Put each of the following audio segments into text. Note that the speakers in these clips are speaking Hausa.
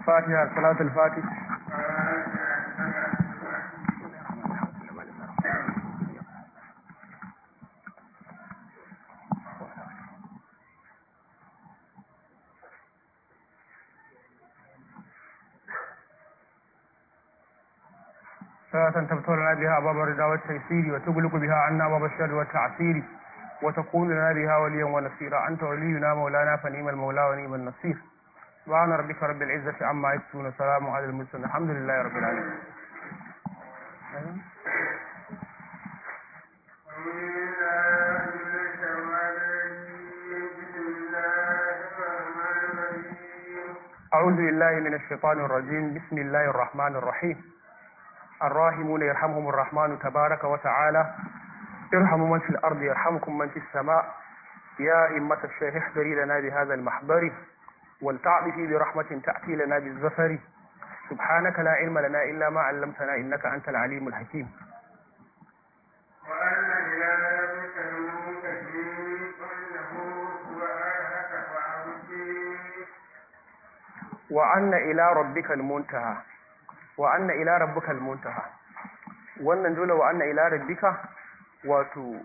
fatiha salatul fatih صلاة تبتغ لنا بها باب الرضا والتيسير وتغلق بها عنا باب الشر والتعسير وتكون لنا بها وليا ونصيرا أنت ولينا مولانا فنيم المولى ونيم النصير سبحان ربك رب العزة عما يصفون سلام على المرسلين الحمد لله رب العالمين أعوذ بالله من الشيطان الرجيم بسم الله الرحمن الرحيم الراحمون يرحمهم الرحمن تبارك وتعالى ارحموا من في الأرض يرحمكم من في السماء يا إمة الشيخ احضري لنا بهذا المحضر ولتعطفي برحمة تأتي لنا بالزفر سبحانك لا علم لنا إلا ما علمتنا إنك أنت العليم الحكيم وأن إلى ذلك المنتهي وأنه هو أهلك فأعبدي وأن إلى ربك المنتهى وأن إلى ربك المنتهى wannan dole wa anna ila rabbika wato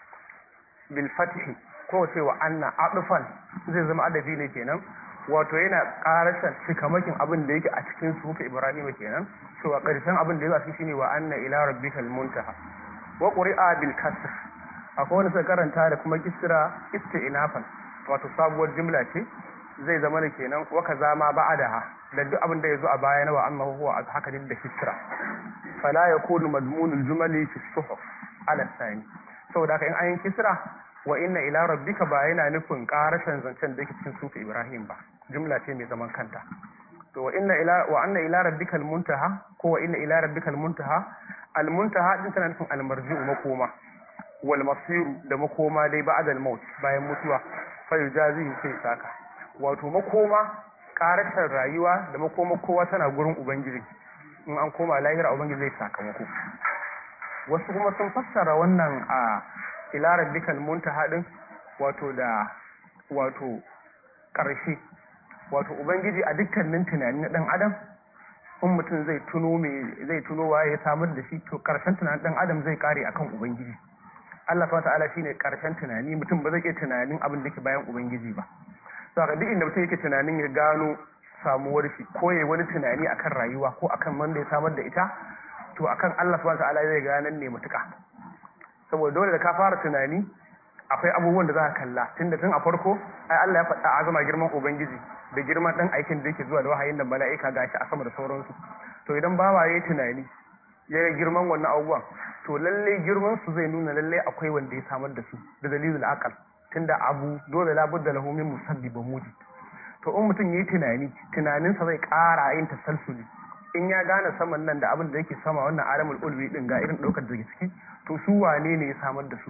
bil fathi ko ce wa anna adufan zai zama adabi ne kenan wato yana karashan cikamakin abin da yake a cikin sufi ibrahim kenan to a karshen abin da yake shine wa anna ila rabbikal muntaha wa quri'a bil kasr akwai wani suka karanta da kuma kisra isti'nafan wato sabuwar jumla ce zai zama ne kenan wa kaza ma ba'daha da duk abin da yazo a baya na wa annahu huwa haka din da kisra fala yakunu madmunul jumali fi suhuf ala thani saboda haka in an yi kisra wa inna ila rabbika ba yana nufin karashin zancen da yake cikin sufi ibrahim ba jumla ce mai zaman kanta to wa inna ila wa anna ila rabbikal muntaha ko wa inna ila rabbikal muntaha al muntaha din tana nufin al marji'u makoma wal masiru da makoma dai ba'da al maut bayan mutuwa fa yujazihi sai saka wato makoma karashin rayuwa da makoma kowa tana gurin ubangiji in an koma lahira ubangiji zai sakamako wasu kuma sun fassara wannan a ila rabbikal muntaha din wato da wato ƙarshe wato ubangiji a dukkanin tunani na dan adam in mutum zai tuno me zai tuno waye ya samar da shi to ƙarshen tunanin dan adam zai kare akan ubangiji Allah subhanahu ta'ala shine ƙarshen tunani mutum ba zai iya tunanin abin da ke bayan ubangiji ba to haka duk inda mutum yake tunanin ya gano samuwar shi ko yayi wani tunani akan rayuwa ko akan wanda ya samar da ita to akan Allah subhanahu ta'ala zai ganan ne mutuka saboda dole da ka fara tunani akwai abubuwan da za ka kalla tunda tun a farko ai Allah ya faɗa azama girman ubangiji da girman dan aikin da yake zuwa da wahayin da mala'ika gashi a sama da sauransu to idan bawa yayi tunani ya ga girman wannan abubuwan to lalle girman su zai nuna lalle akwai wanda ya samar da su da dalilul aqal tunda abu dole la budda lahu min musabbibin mujid to in mutum yayi tunani tunaninsa zai ƙara yin tasalsuli in ya gane saman nan da abin da yake sama wannan alamul ulwi din ga irin daukar da ciki to su wane ne ya samar da su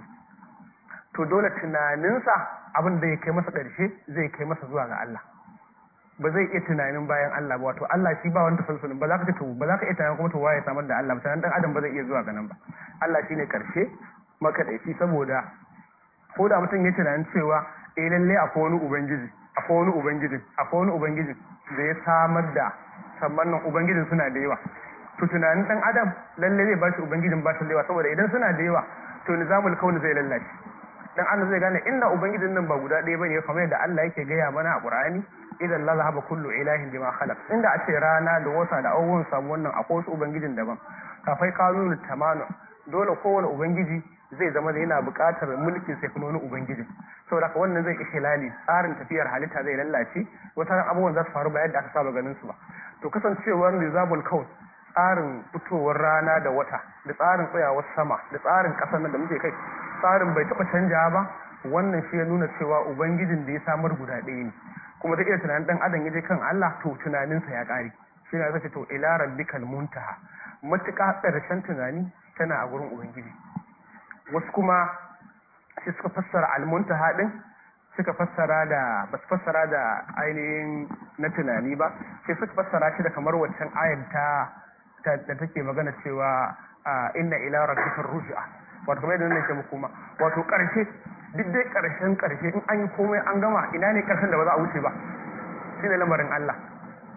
to dole tunaninsa abin da ya kai masa ƙarshe zai kai masa zuwa ga Allah ba zai iya tunanin bayan Allah ba wato Allah shi ba wani tasalsulin ba za ka ce to ba za ka iya tunanin kuma to waye samar da Allah ba tunanin dan adam ba zai iya zuwa ga nan ba Allah shine ƙarshe makaɗaici saboda ko da mutum ya tunanin cewa eh lalle akwai wani ubangiji akwai wani ubangiji akwai wani ubangiji da ya samar da sannan nan ubangijin suna da yawa to tunanin dan adam lalle zai bashi ubangijin ba shi da yawa saboda idan suna da yawa to nizamul kauni zai lallace dan Allah zai gane inda ubangijin nan ba guda ɗaya bane kamar yadda Allah yake gaya mana a Qur'ani idan la zahaba kullu ilahin bima khalaq inda a ce rana da wata da abubuwan samu wannan akwai wasu ubangijin daban kafai kanunu tamanu dole kowane ubangiji zai zama da yana buƙatar mulkin sai kuma wani ubangiji saboda haka wannan zai ishe lali tsarin tafiyar halitta zai lallace wata abubuwan za su faru ba yadda aka saba ganin su ba to kasancewar nizabul kaun tsarin fitowar rana da wata da tsarin tsayawar sama da tsarin ƙasar nan da muke kai tsarin bai taɓa canja ba wannan shi ya nuna cewa ubangijin da ya samar guda ɗaya ne kuma ta iya tunanin ɗan adam ya je kan Allah to tunaninsa ya ƙare shi ne zai to ila rabbikal muntaha matuƙa ƙarshen tunani tana a gurin ubangiji wasu kuma sai suka fassara almuntaha din suka fassara da ba su fassara da ainihin na tunani ba sai suka fassara shi da kamar waccan ayar ta da take magana cewa inna ila rabbika ruj'a wato kamar yadda nake muku ma wato karshe duk dai karshen karshe in an yi komai an gama ina ne karshen da ba za a wuce ba shine lamarin Allah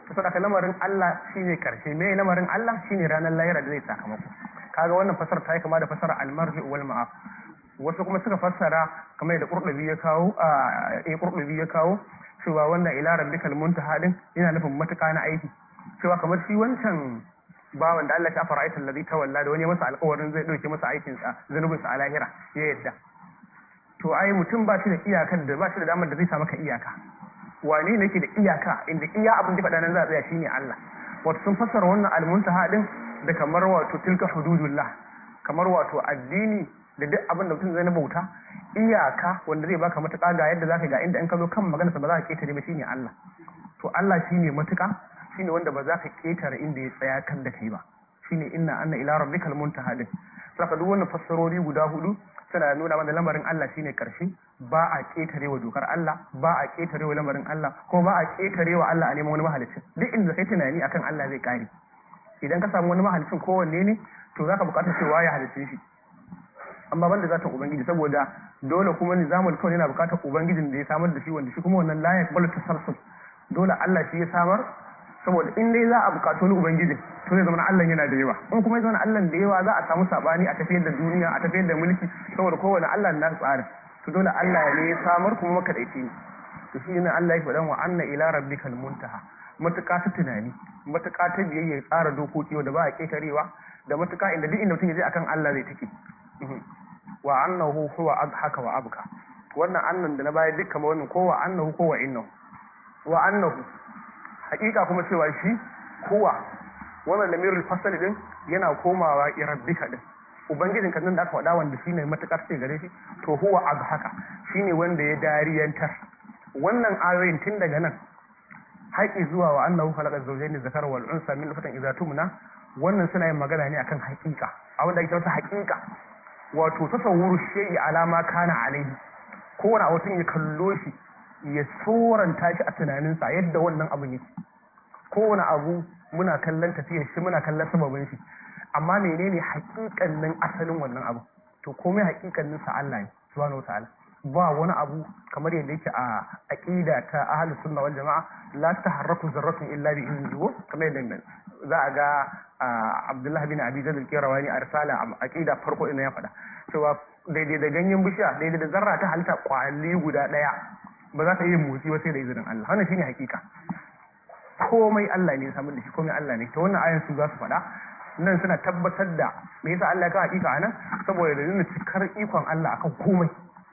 to saboda lamarin Allah shine karshe me lamarin Allah shine ranar lahira da zai sakamako kaga wannan fasara ta yi kama da fasara al-marji wal ma'af wasu kuma suka fassara kamar da qurtubi ya kawo a eh qurtubi ya kawo cewa wannan ila rabbikal muntaha din yana nufin matuƙa na aiki cewa kamar shi wancan bawan da Allah ya fara aikin ladhi tawalla da wani masa alƙawarin zai dauke masa aikin sa zanubin sa a lahira ya yadda to ai mutum ba shi da iyakar da ba shi da damar da zai sa maka iyaka wane ne yake da iyaka inda iya abin da faɗa nan za a tsaya shine Allah wato sun fassara wannan almuntaha din da kamar wato tilka hududullah kamar wato addini da duk abin da mutum zai na bauta iyaka wanda zai baka matuƙa ga yadda zaka ga inda in ka zo kan maganarsa ba za ka ketare ba shine Allah to Allah shine matuƙa shine wanda ba za ka ketare inda ya tsaya kan da kai ba shine inna anna ila rabbikal muntaha din saka duk wannan fassarori guda hudu suna nuna mana lamarin Allah shine karshe ba a ketarewa dokar Allah ba a ketarewa lamarin Allah ko ba a ketarewa Allah a neman wani mahalicin duk inda kai tunani akan Allah zai kare idan ka samu wani mahalicin kowanne ne to zaka bukatar cewa ya halicce shi amma banda zata ubangiji saboda dole kuma nizamul kawai yana bukatar ubangijin da ya samar da shi wanda shi kuma wannan la yaqbalu tasarruf dole Allah shi ya samar saboda in dai za a bukaci wani ubangijin to zai zama Allah yana da yawa in kuma ya zama Allah da yawa za a samu sabani a tafiyar da duniya a tafiyar da mulki saboda kowane Allah na tsari to dole Allah ne ya samar kuma makadaici ne to shi ne Allah ya faɗan wa anna ila rabbikal muntaha matuƙa ta tunani matuƙa ta biyayya tsara dokoki wanda ba a ketarewa da matuƙa inda duk inda mutum ya je akan Allah zai take wa annahu huwa adhaka wa abka wannan annan da na baya dukkan wannan ko wa annahu ko wa innahu wa annahu hakika kuma cewa shi huwa wannan lamirul fasali din yana komawa irabbika din ubangijin kan nan da aka faɗa wanda shine matakar ce gare shi to huwa adhaka shine wanda ya dariyantar wannan ayoyin tun daga nan haƙi zuwa wa annahu khalaqa zawjayn zakara wal unsa min nutfatin idza tumna wannan suna yin magana ne akan haƙiƙa abin da ake masa haƙiƙa wato tasawwuru shay'i alama kana alaihi kowane mutum ya kallo shi ya tsoranta shi a tunaninsa yadda wannan abu ne kowane abu muna kallon tafiyar shi muna kallon sababin shi amma menene haƙiƙanin asalin wannan abu to komai haƙiƙanin sa Allah ne subhanahu wataala ba wani abu kamar yadda yake a aqida ta ahlus sunna wal jamaa la taharraku zarratun illa bi idnihi kamar yadda za a ga Abdullahi bin Abi Zaid al-Qirawani a risala a aqida farko ina ya faɗa cewa daidai da ganyen bishiya daidai da zarra ta halitta kwali guda ɗaya ba za ta yi motsi ba sai da izinin Allah wannan shine hakika komai Allah ne ya samu da shi komai Allah ne to wannan ayan su za su faɗa nan suna tabbatar da me yasa Allah ya kawo hakika anan saboda da nuna cikar ikon Allah akan komai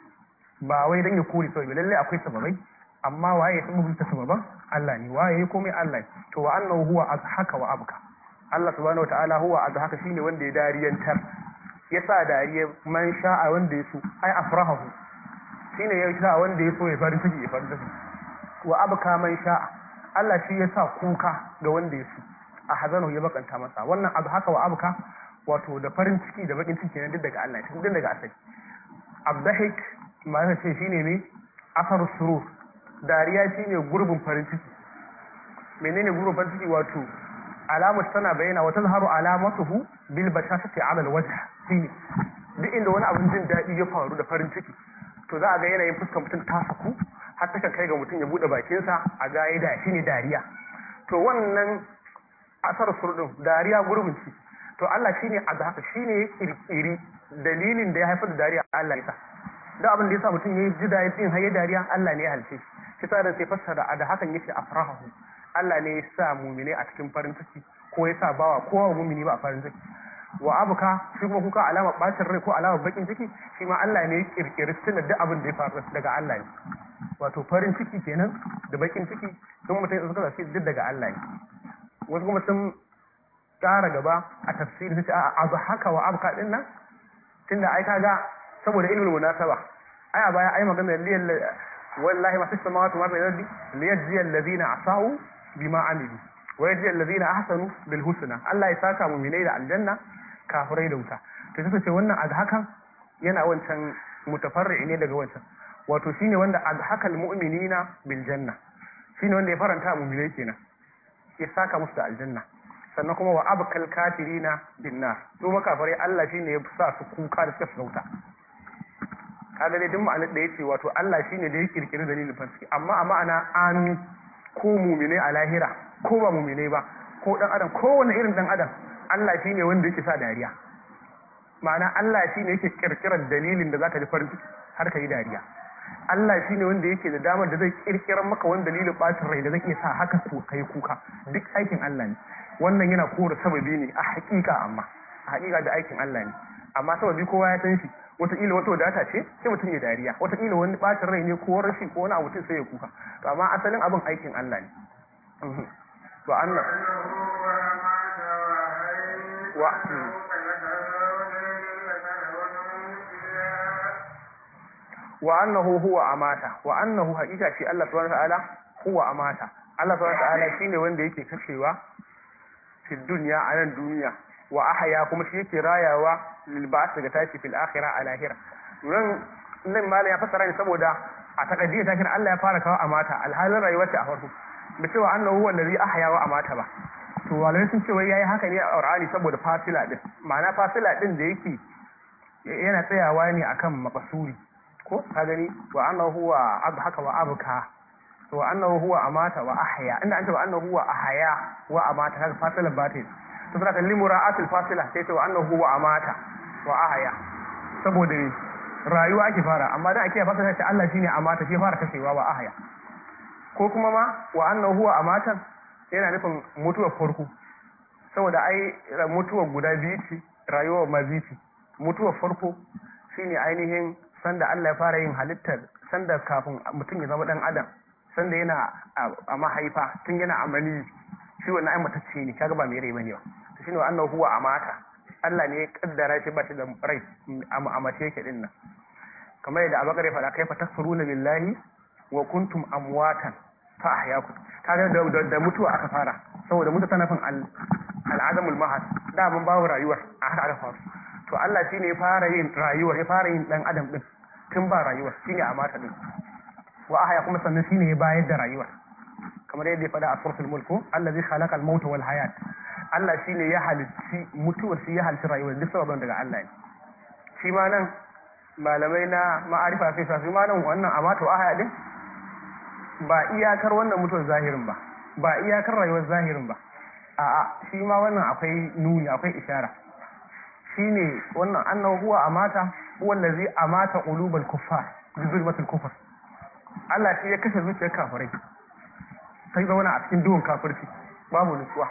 ba wai dan ya kore sababi lalle akwai sababai amma waye ya sababin ta sababan Allah ne waye ya komai Allah to wa annahu huwa azhaka wa abka Allah subhanahu wataala huwa azhaka shine wanda ya dariyantar yasa dariya man sha'a wanda ya so ai afrahahu shine ya sa wanda ya so ya farin ciki ya farin ciki wa abka man sha'a Allah shi ya sa kuka ga wanda ya so a hazano ya bakanta masa wannan abu haka wa abka wato da farin ciki da bakin ciki ne duk daga Allah duk daga asali abdahik ma'ana ce shine ne afar surur dariya shine gurbin farin ciki menene gurbin farin ciki wato alamar tana bayyana wa tazharu alamatuhu bil bashashati ala alwajh shine duk inda wani abin jin daɗi ya faru da farin ciki to za a ga yanayin fuskar mutum ta saku har ta kai ga mutum ya bude bakinsa a ga ya da shine dariya to wannan asar surdin dariya gurbin ci to Allah shine a da haka shine ya kirkiri dalilin da ya haifar da dariya Allah ya sa da abin da ya sa mutum ya ji daɗi din har ya dariya Allah ne ya halce shi sa da sai fassara a da hakan yake afrahu Allah ne ya sa mumine a cikin farin ciki ko ya sa bawa kowa mumini ba a farin ciki wa abuka shi kuma kuka alama bacin rai ko alama bakin ciki shi ma Allah ne ya kirkiri tunan duk abin da ya faru daga Allah ne wato farin ciki kenan da bakin ciki sun mutum suka zafi duk daga Allah ne wasu kuma sun ƙara gaba a tafsiri su ce a abu haka wa abuka din nan tunda ai kaga saboda ilmul munasaba ai a baya ai magana liyal wallahi ma fis samawati wa fil ardi liyajzi alladhina asau bima amilu wa yajzi alladhina ahsanu bil husna Allah ya saka mu'minai da aljanna kafirai da wuta to sai ce wannan azhakan yana wancan mutafarri ne daga wancan wato shine wanda azhakal mu'minina bil janna shine wanda ya faranta mu'minai kenan ya saka musu da aljanna sannan kuma wa abkal kafirina bin nar su makafirai Allah shine ya sa su kuka da suka sauta kaga dai duk ma'anar da yace wato Allah shine da ya kirkiri dalilin fasiki amma a ma'ana amin ko mu'mine a lahira ko ba mu'minai ba ko dan adam kowane irin dan adam Allah shine wanda yake sa dariya ma'ana Allah shine yake kirkirar dalilin da zaka ji farin ciki har ka yi dariya Allah shine wanda yake da damar da zai kirkirar maka wani dalilin bacin rai da zai iya sa haka ku kai kuka duk aikin Allah ne wannan yana kora sababi ne a hakika amma a hakika da aikin Allah ne amma sababi kowa ya san shi wataƙila wata wadata ce sai mutum ya dariya wataƙila wani bacin rai ne ko rashi ko wani abu sai ya kuka to amma asalin abin aikin Allah ne to Allah wa wa annahu huwa amata wa annahu haqiqa shi Allah subhanahu wa ta'ala huwa amata Allah subhanahu wa ta'ala shine wanda yake kashewa fi dunya a nan duniya wa ahya kuma shi yake rayawa lil ba'th daga tashi fil akhirah a lahira nan nan malam ya fassara ne saboda a takaddiya ta kira Allah ya fara kawo amata alhalin rayuwar ta a farko da cewa annahu huwa allazi ahya wa amata ba to malamai sun ce wai yayi haka ne a Qur'ani saboda fasila din ma'ana fasila din da yake yana tsayawa ne akan maqsuri ko ka gani wa annahu huwa abhaka wa abka wa annahu huwa amata wa ahya inda an ce wa annahu huwa ahya wa amata kaga fasilan batin to sai kan limura'atul fasila sai ce wa annahu huwa amata wa ahya saboda ne rayuwa ake fara amma dan ake fasala ce Allah shine amata shi fara kashewa wa ahya ko kuma ma wa annahu huwa amatan yana nufin mutuwar farko saboda ai mutuwar guda biyu ce rayuwar ma biyu ce mutuwar farko shine ainihin sanda Allah ya fara yin halittar sanda kafin mutum ya zama dan adam sanda yana a mahaifa tun yana amali shi wannan ai matacce ne kaga ba mai rai bane ba to shine annahu huwa amata Allah ne ya kaddara shi ba shi da rai a mace yake din nan kamar yadda Abubakar ya faɗa kaifa takfuruna billahi wa kuntum amwatan fa ahyaakum kaga da, da, mutuwa aka fara saboda mutu tana fin al'adamul mahad da mun bawo rayuwar a haka aka faru to Allah shine ya fara yin rayuwar ya fara yin dan adam din tun ba rayuwar shine a mata din wa ahya kuma sannan shine ya bayar da rayuwar kamar yadda ya faɗa a suratul mulku allazi khalaqa al-mauta wal hayat Allah shine ya halicci mutuwar shi ya halicci rayuwar duk sababin daga Allah ne shi ma nan malamai na ma'arifa sai sa ma nan wannan amata wa ahya din ba iyakar wannan mutuwar zahirin ba ba iyakar rayuwar zahirin ba a'a shi ma wannan akwai nuni akwai ishara shine wannan annahu huwa amata huwa allazi amata qulubal kuffar bi zulmatil kufr Allah shi ya kashe zuciyar kafirai sai zauna a cikin duhun kafirci babu nutsuwa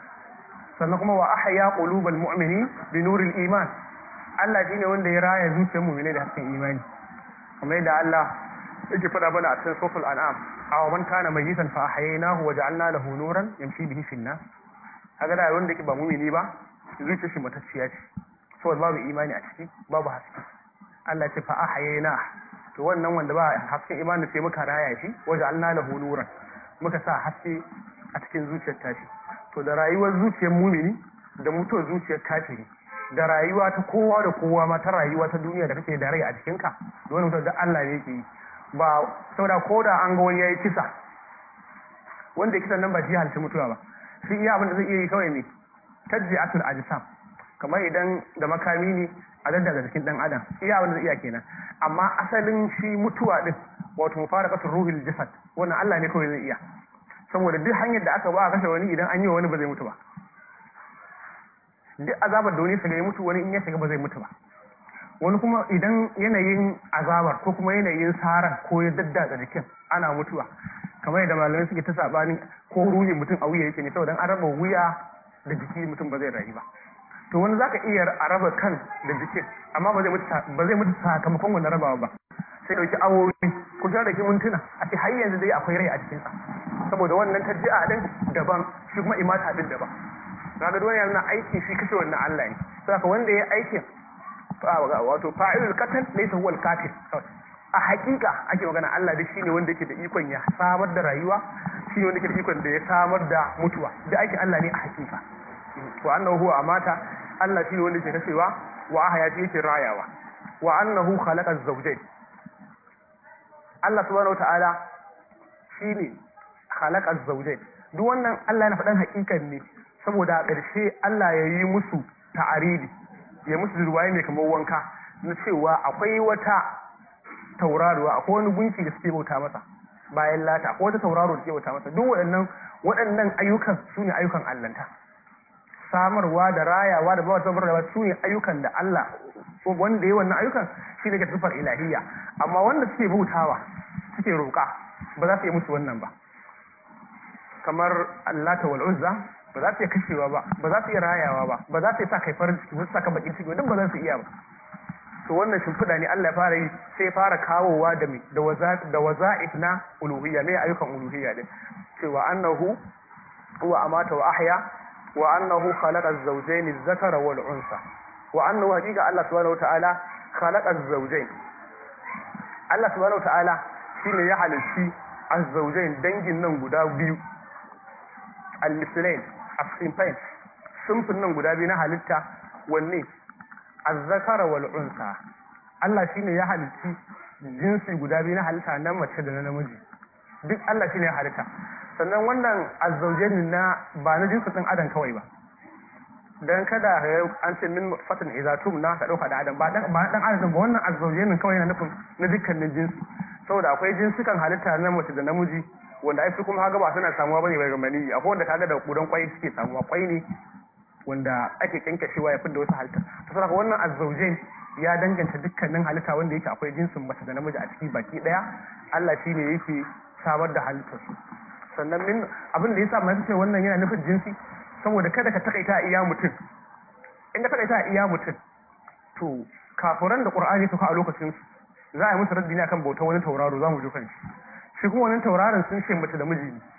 sannan kuma wa ahya qulubal mu'minin bi nuril iman Allah shine wanda ya raya zuciyar mu'mini da hasken imani kamar yadda Allah yake faɗa bana a cikin suratul an'am aw man kana mayyitan fa ahyaynahu wa ja'alna lahu nuran yamshi bihi fil nas kaga da wanda yake ba mu'mini ba zuciyar shi matacciya ce saboda babu imani a ciki babu haske Allah ya ce fa ahyayna to wannan wanda ba hasken imani sai muka raya shi wa ja'alna lahu nuran muka sa haske a cikin zuciyar tashi to da rayuwar zuciyar mumini da mutuwar zuciyar kafiri da rayuwa ta kowa da kowa ma ta rayuwa ta duniya da kake da rai a jikinka da wani mutum da Allah ne yake yi ba saboda ko da an ga wani yayi kisa wanda ya kisan nan ba shi halitta mutuwa ba shi iya abin da zai iya yi kawai ne tajji'atul ajsam kamar idan da makami ne a daddaga jikin dan adam iya abin da zai iya kenan amma asalin shi mutuwa din wato mufaraqatul ruhil jasad wannan Allah ne kawai zai iya saboda duk hanyar da aka ba a kashe wani idan an yi wa wani ba zai mutu ba duk azabar da wani shiga ya mutu wani in ya shiga ba zai mutu ba wani kuma idan yanayin azabar ko kuma yanayin saran ko ya daddatsa jikin ana mutuwa kamar yadda malamai suke ta sabanin ko ruhin mutum a wuya yake ne saboda an raba wuya da jiki mutum ba zai rayu ba to wani zaka iya a raba kan da jikin amma ba zai mutu ba zai mutu sakamakon wannan rabawa ba sai dauki awowi ko ta dauki mintuna a ce har yanzu dai akwai rai a cikin sa saboda wannan tarji'a din daban shi kuma imata din daban kaga dole yana aiki shi kashe wannan Allah ne saboda wanda ya aikin wato fa'ilul qatl laysa huwa al-qatil a hakika ake magana Allah da shine wanda yake da ikon ya samar da rayuwa shine wanda yake da ikon da ya samar da mutuwa da aikin Allah ne a hakika wa annahu huwa amata Allah shine wanda yake kashewa wa ahya shi yake rayawa wa annahu khalaqa az-zawjayn Allah subhanahu wataala shine khalaqa az-zawjayn duk wannan Allah yana faɗan hakikan ne saboda a ƙarshe Allah ya yi musu ta'aridi ya musu ruwaye mai kamar wanka na cewa akwai wata tauraruwa akwai wani gunki da suke bauta masa bayan lata akwai wata tauraro da suke bauta masa duk waɗannan waɗannan ayyukan su ne ayyukan allanta samarwa da rayawa da bawa sabar da su ne ayyukan da Allah wanda ya wannan ayyukan shi ne ga sifar ilahiyya amma wanda suke bautawa suke roƙa ba za su yi musu wannan ba kamar Allah ta wal uzza ba za su iya kashewa ba ba za su iya rayawa ba ba za su iya sa kai farin ciki ba su saka bakin ciki duk ba za su iya ba to wannan shimfiɗa ne Allah ya fara yi sai ya fara kawowa da me da waza da waza'if na uluhiyya ne ayyukan uluhiyya din cewa annahu huwa amata wa ahya wa annahu khalaqa az-zawjayn adh-dhakara wal unsa wa annahu haqiqa Allah subhanahu wata'ala khalaqa az-zawjayn Allah subhanahu wata'ala shine ya halitti az-zawjayn dangin nan guda biyu al-mislain as-sinfain sunfin nan guda biyu na halitta wanne az-zakara wal unsa Allah shine ya halitti jinsi guda biyu na halitta na mace da na namiji duk Allah shine ya halitta sannan wannan azzaujain na ba na jinsin ɗin adam kawai ba dan kada an ce min fatan idza tumna ka dauka da adam ba dan ba dan adam ba wannan azzaujain kawai yana nufin na dukkanin jinsi saboda akwai jinsukan halitta na mace da namiji wanda ai su kuma kaga ba suna samuwa bane daga maniyi akwai wanda kaga da kudan kwai suke samuwa kwai ne wanda ake kinkashewa ya fidda wasu halitta to saboda wannan azzaujain ya danganta dukkanin halitta wanda yake akwai jinsin mace da namiji a ciki baki daya Allah shine yake samar da halittar su sannan min abin da yasa mai ce wannan yana nufin jinsi saboda kada ka takaita iya mutum in ka takaita iya mutum to kafuran da qur'ani suka a lokacin su za a yi musu raddi ne akan bautar wani tauraro za mu ji kan shi shi kuma wani tauraron sun ce mace da miji ne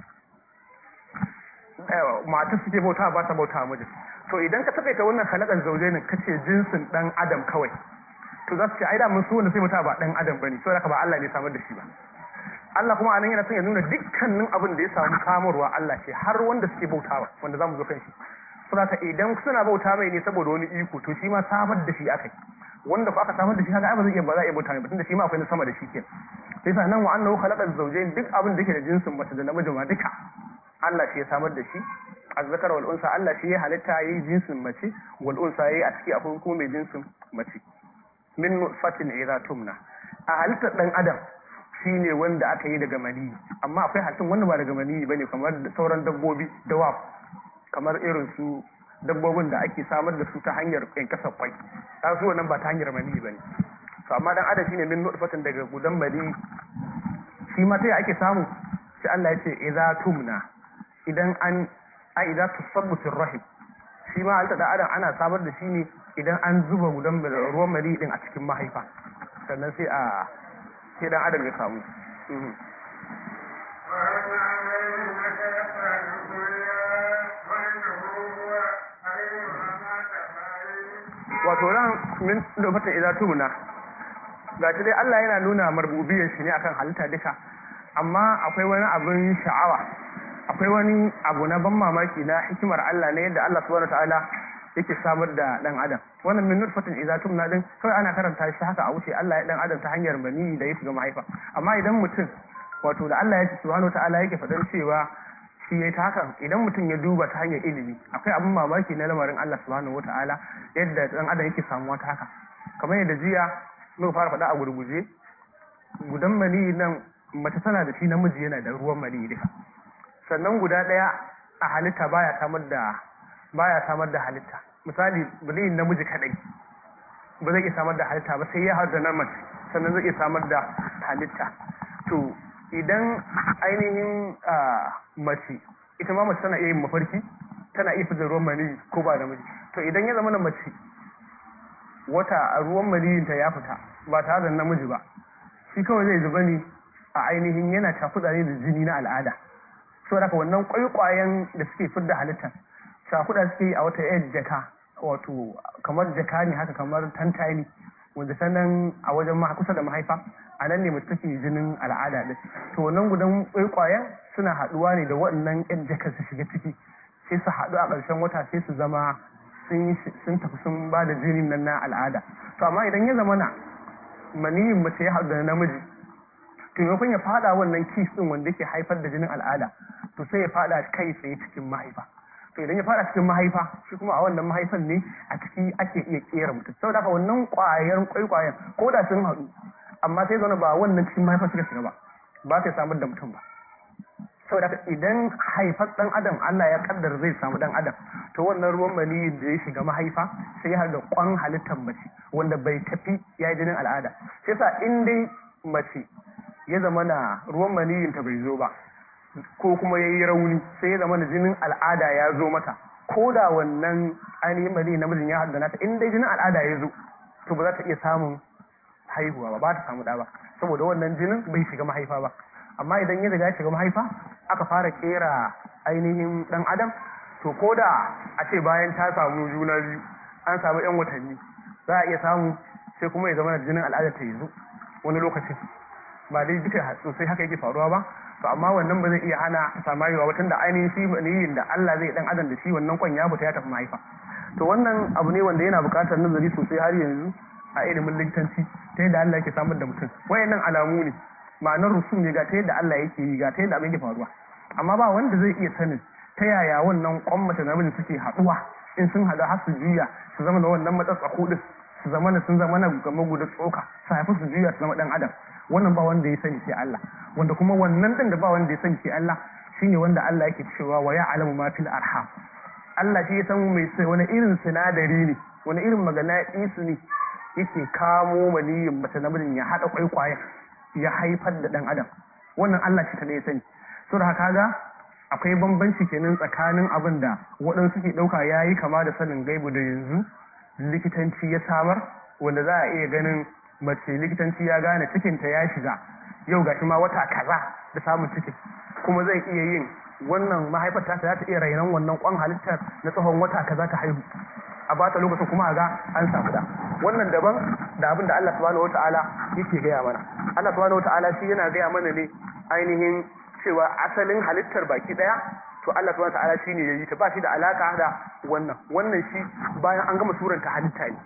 mata suke bauta ba ta bauta miji to idan ka takaita wannan halakan zauje ne kace jinsin dan adam kawai to za su ce ai da mun su wanda sai bauta ba dan adam bane saboda ba Allah ne samar da shi ba Allah kuma anan yana son ya nuna dukkanin abin da ya samu samarwa Allah ce har wanda suke bautawa wanda zamu zo kan shi saboda idan suna bauta mai ne saboda wani iko to shi ma samar da shi akai wanda ko aka samar da shi kaga ai ba zai iya ba za a iya bauta mai tunda shi ma akwai na sama da shi ke sai sa nan wa annahu khalaqa zawjayn duk abin da yake da jinsin mace da namiji ma duka Allah shi ya samar da shi azzakar wal unsa Allah shi ya halitta yayi jinsin mace wal unsa yayi a ciki akwai kuma mai jinsin mace min nutfatin idza tumna a halittar dan adam shi ne wanda aka yi daga maniyi amma akwai halittun wanda ba daga maniyi bane kamar sauran dabbobi dawab kamar irin su dabbobin da ake samar da su ta hanyar kasa kwai ta su wannan ba ta hanyar maniyi bane to amma dan adam shine min nutfatin daga gudan maniyi shi ma sai ake samu sai Allah ya ce idza tumna idan an a idza tusabbu fil rahim shi ma halitta da adam ana samar da shi ne idan an zuba gudan ruwan maniyi din a cikin mahaifa sannan sai a sai dan adam ya samu wato ran min da fata idza tumuna ga shi dai Allah yana nuna marbubiyar shi ne akan halitta duka amma akwai wani abin sha'awa akwai wani abu na ban mamaki na hikimar Allah ne yadda Allah subhanahu wataala yake samar da dan adam wannan min nutfatin idza tumna din kawai ana karanta shi haka a wuce Allah ya dan adam ta hanyar bani da ya shiga mahaifa amma idan mutum wato da Allah ya ce subhanahu wataala yake fadan cewa shi yayi ta hakan idan mutum ya duba ta hanyar ilimi akwai abin mamaki na lamarin Allah subhanahu wataala yadda dan adam yake samuwa ta haka kamar yadda jiya muka fara faɗa a gurguje gudan mani nan mace tana da shi namiji yana da ruwan mani duka sannan guda ɗaya a halitta baya samar da baya samar da halitta misali biliyin namiji kadai ba zai iya samar da halitta ba sai ya haɗu da na mace sannan zai iya samar da halitta to idan ainihin mace ita ma mace tana iya yin mafarki tana iya fitar ruwan mani ko ba da miji to idan ya zama na mace wata a ruwan maniyinta ya fita ba tare da namiji ba shi kawai zai zuba ne a ainihin yana cakuɗa ne da jini na al'ada saboda haka wannan kwaikwayen da suke fidda halittar cakuɗa suke yi a wata yar jaka wato kamar jaka ne haka kamar tantani wanda sannan a wajen ma kusa da mahaifa a nan ne mace take jinin al'ada din to wannan gudan kwaikwayen suna haɗuwa ne da waɗannan yan jaka su shiga ciki sai su haɗu a ƙarshen wata sai su zama sun tafi sun ba da jinin nan na al'ada to amma idan ya zama na maniyin mace ya haɗu da namiji to maimakon ya fada wannan kis din wanda yake haifar da jinin al'ada to sai ya fada kai tsaye cikin mahaifa to idan ya fada cikin mahaifa shi kuma a wannan mahaifan ne a ciki ake iya kera mutum saboda haka wannan kwayar kwaikwayen ko da sun haɗu amma sai zaune ba wannan cikin mahaifa suka shiga ba ba sai samar da mutum ba saboda haka idan haifar dan adam Allah ya kaddara zai samu dan adam to wannan ruwan maniyin da ya shiga mahaifa sai ya da kwan halittar mace wanda bai tafi ya yi jinin al'ada sai sa in dai mace ya zama na ruwan maniyin ta bai zo ba ko kuma ya yi rauni sai ya zama na jinin al'ada ya zo mata ko da wannan ainihin maniyin namijin ya haddana ta in dai jinin al'ada ya zo to ba za ta iya samun haihuwa ba ba ta samu ɗa ba saboda wannan jinin bai shiga mahaifa ba amma idan ya riga ya shiga mahaifa aka fara kera ainihin dan adam to ko da a ce bayan ta samu juna biyu an samu yan watanni za a iya samu sai kuma ya zama da jinin al'adar ta yanzu wani lokacin ba dai duka sosai haka yake faruwa ba to amma wannan ba zai iya hana ta samu haihuwa ba tunda ainihin shi maniyin da Allah zai dan adam da shi wannan kwan ya fita ya tafi mahaifa to wannan abu ne wanda yana buƙatar nazari sosai har yanzu a ilimin likitanci ta yadda Allah yake samar da mutum wayannan alamu ne ma'anar rusum ne ga ta yadda Allah yake yi ga ta yadda abin ke faruwa amma ba wanda zai iya sanin ta yaya wannan kwan mace da namiji suke haɗuwa in sun haɗu har su juya su zama da wannan matsatsaku din su zama na sun zama na game guda tsoka su haifi su juya su zama ɗan adam wannan ba wanda ya sani sai Allah wanda kuma wannan ɗin da ba wanda ya sani sai Allah shine wanda Allah yake cewa wa ya'lamu ma fil arham Allah shi ya san mai sai wani irin sinadari ne wani irin magana isu ne yake kamo maniyin mace namijin ya haɗa kwaikwayen ya haifar da ɗan adam wannan Allah shi kaɗai ya sani so da haka ga akwai bambanci kenan tsakanin abin da waɗansu ke ɗauka ya yi kama da sanin gaibu da yanzu likitanci ya samar wanda za a iya ganin mace likitanci ya gane cikinta ya shiga yau ga ma wata kaza da samun cikin kuma zai iya yin wannan mahaifar ta za ta iya rainon wannan kwan halittar na tsawon wata kaza ta haihu a bata lokacin kuma ga an samu da wannan daban da abin da Allah subhanahu wataala yake gaya mana Allah subhanahu wataala shi yana gaya mana ne ainihin cewa asalin halittar baki daya to Allah subhanahu wataala shi ne yayi ta ba shi da alaka da wannan wannan shi bayan an gama suranta halitta ne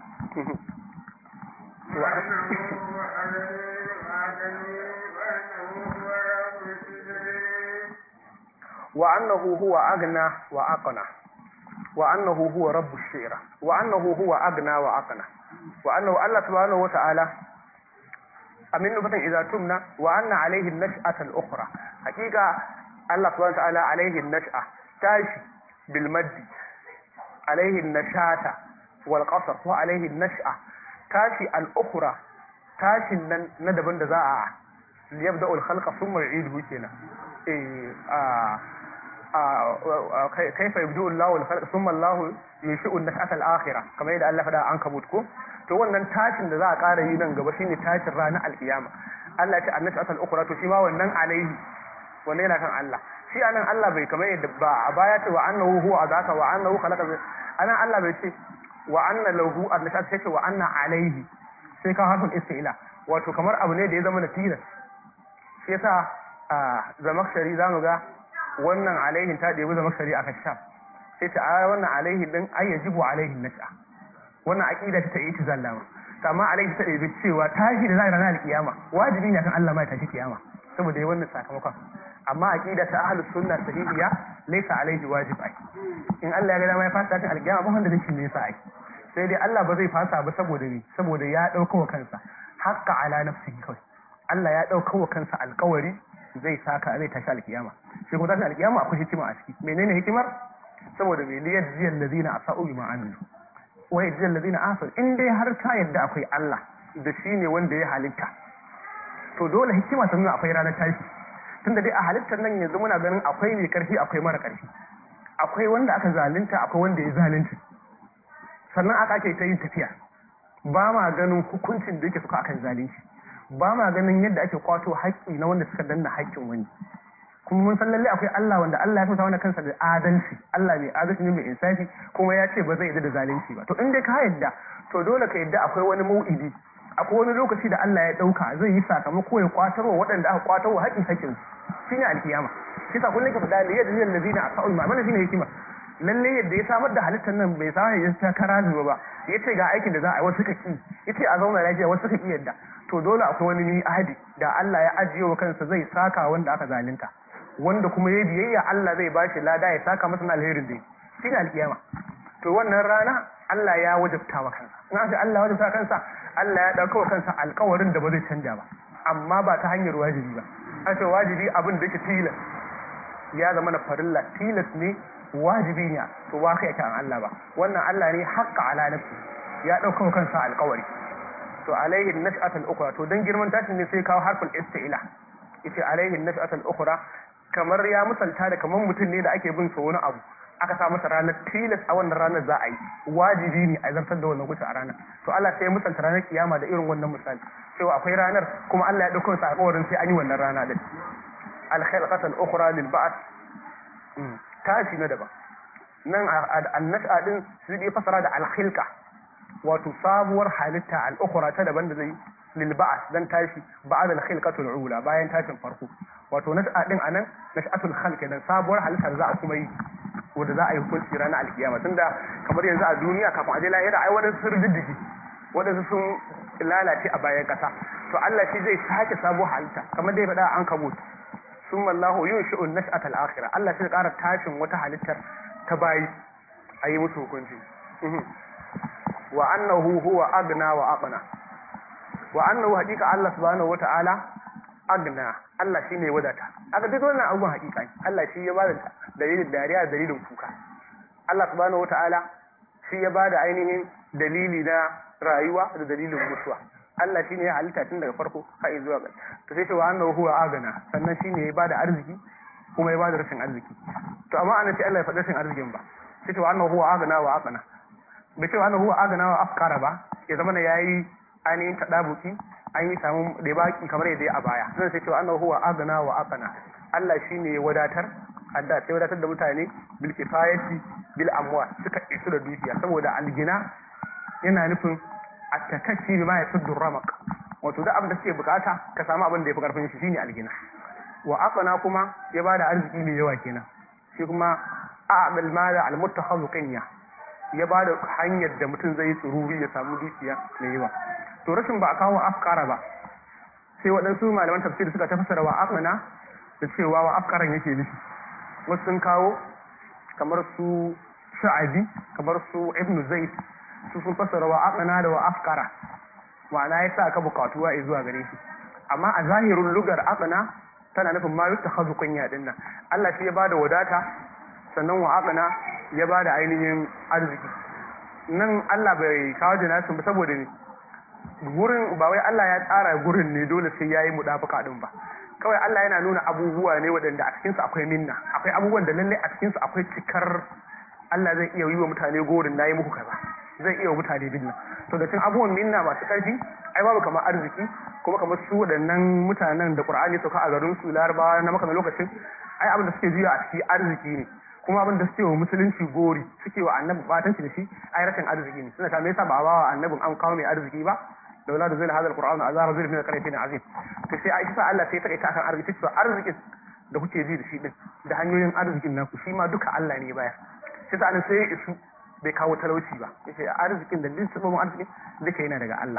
wa annahu huwa agna wa aqna wa annahu huwa rabbu shira wa annahu huwa agna wa aqna wa annahu Allah subhanahu wa ta'ala amin nufatan idza tumna wa anna alayhi an-nash'ata al-ukhra hakika Allah subhanahu wa ta'ala alayhi an-nash'a tashi bil maddi alayhi an-nashata wal qasr wa alayhi an-nash'a tashi al-ukhra tashin nan na daban da za a yabda al-khalqa thumma yu'iduhu kenan eh kaifa yabdu Allahu al-khalq thumma Allahu yushi'u an-nash'ata al-akhirah kamar yadda Allah fada an kabut ko to wannan tashin da za a ƙara yi nan gaba shine tashin ranar alkiyama Allah ya ce an-nash'ata al-ukhra to shi ma wannan alaihi wannan yana kan Allah shi anan Allah bai kamar yadda ba a baya ce wa annahu huwa azaka wa annahu khalaqa anan Allah bai ce wa anna lahu an-nash'ata sai ce wa anna alaihi sai ka harfin istila wato kamar abu ne da ya zama na tilas shi yasa a zamakshari zamu ga wannan alaihin ta ɗebi zama shari'a ka sha sai ta a wannan alaihin din ai yajibu alaihin nasha wannan aqida ta yi zallama to amma alaihi ta ɗebi cewa tashi da za a ranar alkiyama wajibi ne kan Allah ma ya tashi kiyama saboda yi wannan sakamakon amma aqida ta ahlus sunna sahihiya laysa alaihi wajib ai in Allah ya ga dama ya fasa ta alkiyama ba wanda zai ne sa ai sai dai Allah ba zai fasa ba saboda ni saboda ya dauka wa kansa haqqa ala nafsihi kawai Allah ya dauka wa kansa alkawari zai saka zai tashi alkiyama shi kuma tashi alkiyama akwai hikima a ciki menene hikimar saboda me liyar jiyar lazina a sa'u bima amilu wa yajziyal ladina ahsanu in dai har ka yadda akwai Allah da shi ne wanda ya halitta to dole hikima ta nuna akwai ranar tashi tunda dai a halittar nan yanzu muna ganin akwai mai karfi akwai mara karfi akwai wanda aka zalunta akwai wanda ya zalunci sannan aka ake ta yin tafiya ba ma ganin hukuncin da yake suka akan zalunci ba ma ganin yadda ake kwato haƙƙi na wanda suka danna haƙƙin wani kuma mun san lalle akwai Allah wanda Allah ya fita wani kansa da adalci Allah mai adalci ne mai insafi kuma ya ce ba zai yadda da zalunci ba to in dai ka yadda to dole ka yadda akwai wani mau'idi akwai wani lokaci da Allah ya dauka zai yi sakamako ya kwatarwa waɗanda aka kwatarwa haƙƙin haƙƙin shine alkiyama shi sa kullum ka faɗa da yadda zai lazina a sa'ul ma'amala shine hikima lalle yadda ya samar da halittar nan bai sa ya ta kara zuwa ba ya ce ga aikin da za a yi wasu suka ki ya ce a zauna lafiya wasu suka ki yadda to dole akwai wani ahadi da Allah ya ajiye wa kansa zai saka wanda aka zalunta wanda kuma ya biyayya Allah zai bashi lada ya saka masa alherin dai shi ne alkiyama to wannan rana Allah ya wajabta wa kansa in aka Allah ya wajabta kansa Allah ya dauka wa kansa alƙawarin da ba zai canja ba amma ba ta hanyar wajibi ba an ce wajibi abin da yake tilas ya zama na farilla tilas ne wajibi ne to ba kai kan Allah ba wannan Allah ne haqqa ala nafsi ya dauka kansa alƙawari to alaihi nash'atul ukhra to dan girman tashin ne sai kawo harful istila yace alaihi nash'atul ukhra kamar ya misalta da kamar mutum ne da ake bin sa wani abu aka sa masa ranar tilas a wannan ranar za a yi wajibi ne a zartar da wannan kusa a ranar to Allah sai ya misalta ranar kiyama da irin wannan misali cewa akwai ranar kuma Allah ya dauko sa alƙawarin sai an yi wannan rana din al-khalqatul ukhra lil ba'th tashi na daban nan an-nash'a din sai ya fasara da al-khilqa wato sabuwar halitta al-ukhra ta daban da zai lil ba'th dan tashi ba'da al-khilqatul ula bayan tashin farko wato nash'a din anan nash'atul khalq dan sabuwar halitta da za a kuma yi wanda za a yi hukunci ranar alkiyama tunda kamar yanzu a duniya kafin a je lahira ai wadansu sun riddigi wadansu sun lalace a bayan kasa to Allah shi zai sake sabuwar halitta kamar dai faɗa an kabut summa Allahu yunshi'u an-nash'ata al-akhirah Allah shi ƙara tashin wata halittar ta bayi a yi musu hukunci wa annahu huwa agna wa aqna wa annahu haqiqa Allah subhanahu wata'ala agna Allah shi ne wadata aka duk wannan abubuwan hakika ne Allah shi ya bada dalilin dariya da dalilin kuka Allah subhanahu wataala shi ya bada ainihin dalili na rayuwa da dalilin mutuwa Allah shi ne ya halitta tun daga farko har zuwa ga to sai cewa annahu huwa agana sannan shi ne ya bada arziki kuma ya bada rashin arziki to amma ana ce Allah ya faɗa rashin arzikin ba sai cewa annahu huwa agana wa aqna bai cewa annahu huwa agana wa afkara ba ya zama na yayi ainihin tadabuki an yi samu da baki kamar yadda ya a baya zan sai cewa annahu huwa agna wa aqna Allah shine ya wadatar adda sai wadatar da mutane bil kifayati bil amwal suka isu da dukiya saboda algina yana nufin at-takassi bima yasuddu ramaq wato da abin da suke bukata ka samu abin da yafi karfin shi shine algina wa aqna kuma ya bada arziki mai yawa kenan shi kuma a'mal mala al muttakhadhu qinya ya bada hanyar da mutum zai tsururi ya samu dukiya mai yawa to rashin ba a kawo afkara ba sai waɗansu malaman tafsir suka tafasara wa afkana da cewa wa afkaran yake nufi wasu sun kawo kamar su sha'abi kamar su ibnu zaid su sun fasara wa afkana da wa afkara ma'ana ya sa ka bukatuwa ya zuwa gare shi amma a zahirin lugar afkana tana nufin ma yutta hazu kunya din nan Allah shi ya bada wadata sannan wa afkana ya bada ainihin arziki nan Allah bai kawo jinasin ba saboda ne gurin ba wai Allah ya tsara gurin ne dole sai yayi mudafaka din ba kawai Allah yana nuna abubuwa ne waɗanda a cikin su akwai minna akwai abubuwan da lalle a cikin su akwai cikar Allah zai iya yi wa mutane gorin nayi muku kaza zai iya wa mutane dinna to da cikin abubuwan minna masu ƙarfi ai babu kamar arziki kuma kamar su waɗannan mutanen da Qur'ani sauka a garin su Larabawa na maka lokacin ai abin da suke juya a ciki arziki ne kuma abin da suke wa musulunci gori suke wa annabi batanci da shi ai rashin arziki ne suna ta me yasa ba a bawa annabin an kawo mai arziki ba laula da zai hada alqur'ani azara zai min alqaryatin azim to sai aisha Allah sai ta kai ta kan arziki to arzikin da kuke ji da shi din da hanyoyin arzikin naku shi ma duka Allah ne baya sai ta sai isu bai kawo talauci ba yace arzikin da din sabon arziki duka yana daga Allah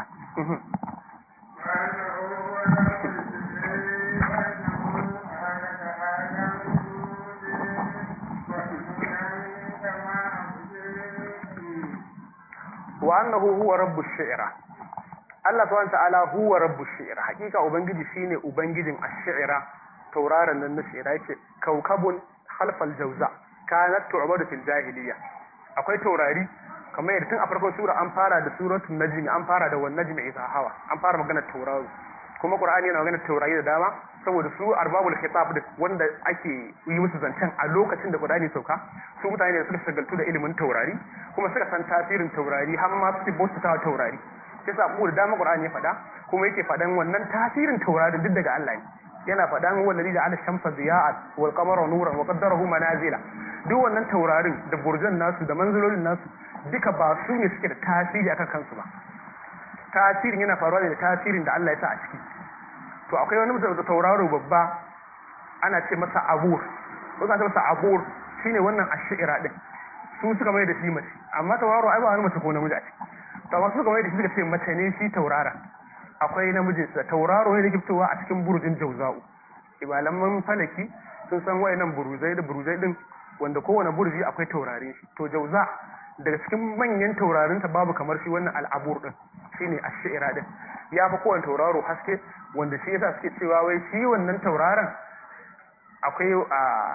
wa annahu huwa rabbush shi'ra Allah subhanahu ta'ala huwa rabbush shi'ra hakika ubangiji shine ubangijin ash-shi'ra tauraron nan na shi'ra yake kaukabun khalfal jawza kanat tu'badu fil jahiliya akwai taurari kamar yadda tun a farkon sura an fara da suratul najm an fara da wan najmi idha hawa an fara magana tauraro kuma qur'ani yana magana taurari da dama saboda su arbabul khitab din wanda ake yi musu zancen a lokacin da qur'ani sauka su mutane da suka shagaltu da ilimin taurari kuma suka san tasirin taurari har ma su bauta ta taurari sai sa da dama qur'ani ya faɗa kuma yake faɗan wannan tasirin taurari duk daga Allah ne yana faɗan wallazi da ala shamsa diya'at wal qamara nuran wa qaddarahu manazila duk wannan taurarin da burjan nasu da manzilolin nasu duka ba su ne suke da tasiri akan kansu ba tasirin yana faruwa ne da tasirin da Allah ya sa a ciki to akwai wani mutum da tauraro babba ana ce masa abur ko ka ce masa abur shine wannan ashira din su suka mai da shi mace amma tauraro ai ba wani mace ko namiji a ciki to amma suka mai da shi suka ce mace ne shi taurara akwai namiji da tauraro ne da ke fitowa a cikin burujin jauza'u ibalaman falaki sun san wayannan buruzai da buruzai din wanda kowane burji akwai taurarin shi to jauza daga cikin manyan taurarinta babu kamar shi wannan al'abur din shine ash-shi'ra din ya fi kowane tauraro haske wanda shi yasa suke cewa wai shi wannan tauraron akwai a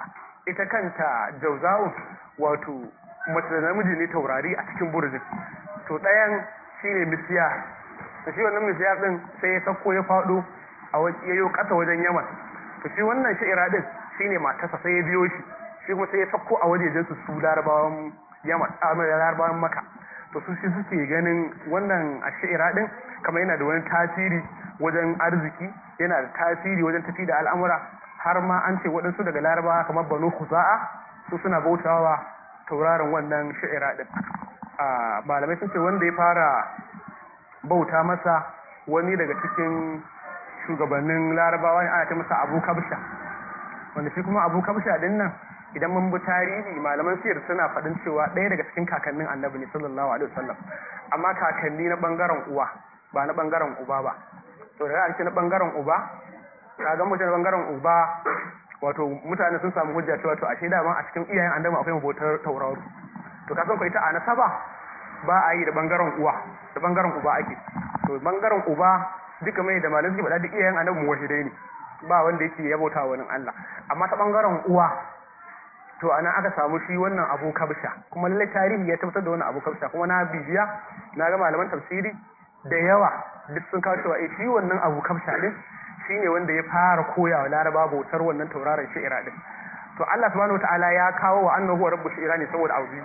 ita kanta jauza'u wato mace da namiji ne taurari a cikin burjin to ɗayan shine misiya to shi wannan misiya din sai ya sako ya faɗo a yayo ƙasa wajen yaman to shi wannan sha'ira din shine matarsa sai ya biyo shi shi kuma sai ya sako a wajejen su su larabawan yaman a larabawan maka to su shi suke ganin wannan ashira din kamar yana da wani tasiri wajen arziki yana da tasiri wajen tafi da al'amura har ma an ce waɗansu daga larabawa kamar banu kuza'a su suna bautawa tauraron wannan sha'ira din a malamai sun ce wanda ya fara bauta masa wani daga cikin shugabannin larabawa ne ana ce masa abu kabsha wanda shi kuma abu kabsha din nan idan mun bi tarihi malaman siyar suna faɗin cewa ɗaya daga cikin kakannin annabi ne sallallahu alaihi wasallam amma kakanni na bangaren uwa ba na bangaren uba ba to da ake na bangaren uba kaga mutum na bangaren uba wato mutane sun samu hujja cewa to ashe dama a cikin iyayen annabi akwai mabotar tauraro to kasan ko ita a nasaba ba a yi da bangaren uwa da bangaren uba ake to bangaren uba duka mai da malamin suke faɗa duk iyayen annabi muwahidai ne ba wanda yake yabauta wani Allah amma ta bangaren uwa to ana aka samu shi wannan abu kabsha kuma lallai tarihi ya tabbatar da wannan abu kabsha kuma na bibiya na ga malaman tafsiri da yawa duk sun kawo cewa eh shi wannan abu kabsha din shine wanda ya fara koya wa laraba bautar wannan tauraron shi'ira din to Allah subhanahu wataala ya kawo wa annahu rabbu shi'ira ne saboda abu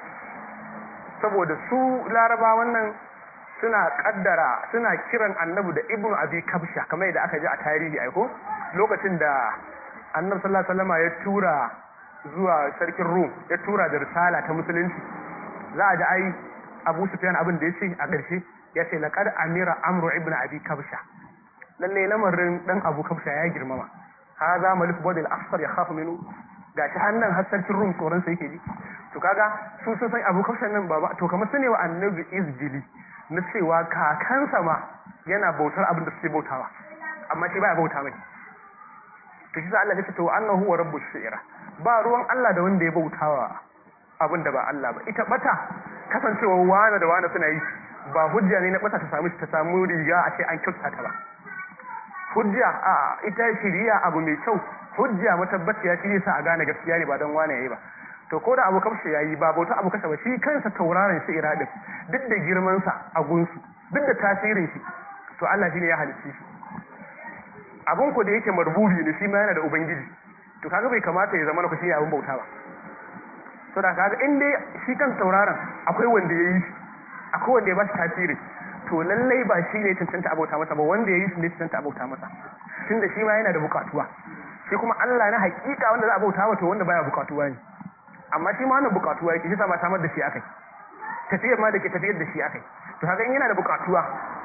saboda su laraba wannan suna kaddara suna kiran annabi da ibnu abi kabsha kamar yadda aka ji a tarihi aiko lokacin da annabi sallallahu alaihi wasallam ya tura zuwa sarkin Rum ya tura da risala ta musulunci za a ji ai Abu Sufyan abin da yace a ƙarshe ya ce laqad amira amru ibn abi kabsha lalle lamarin dan Abu Kabsha ya girmama hadha malik badil asfar yakhafu minhu gashi hannan har sarkin Rum tsoron sa yake ji to kaga su sun san Abu Kabsha nan baba to kamar sune wa annabi izjili na cewa kakansa ma yana bautar abin da suke bautawa amma shi baya bauta mai to shi sa Allah ya ce to annahu wa rabbush shi'ra ba ruwan Allah da wanda ya bautawa abin da ba Allah ba ita bata kasancewa wani da wani suna yi ba hujja ne na bata ta samu ta samu riga a ce an kyauta ta ba hujja a ita shiriya abu mai kyau hujja matabbaciya shi ne sa a gane gaskiya ne ba don wani yayi ba to ko da abu kamshi yayi ba bauta abu kashe ba shi kansa tauraron shi iradin duk da girman sa a gunsu duk da tasirin shi to Allah shine ya halicce shi abun ku da yake marbubi ne shi ma yana da ubangiji to kaga bai kamata ya zama na shi abin bauta ba to da kaga in dai shi kan tauraron akwai wanda ya yi shi akwai wanda ya ba shi tasiri to lallai ba shi ne cancanta abauta masa ba wanda ya yi shi ne cancanta abauta masa tunda shi ma yana da bukatuwa shi kuma Allah na hakika wanda za a bauta wa to wanda baya bukatuwa ne amma shi ma wannan bukatuwa yake shi sa ba samar da shi akai tafiyar ma da ke tafiyar da shi akai to kaga in yana da bukatuwa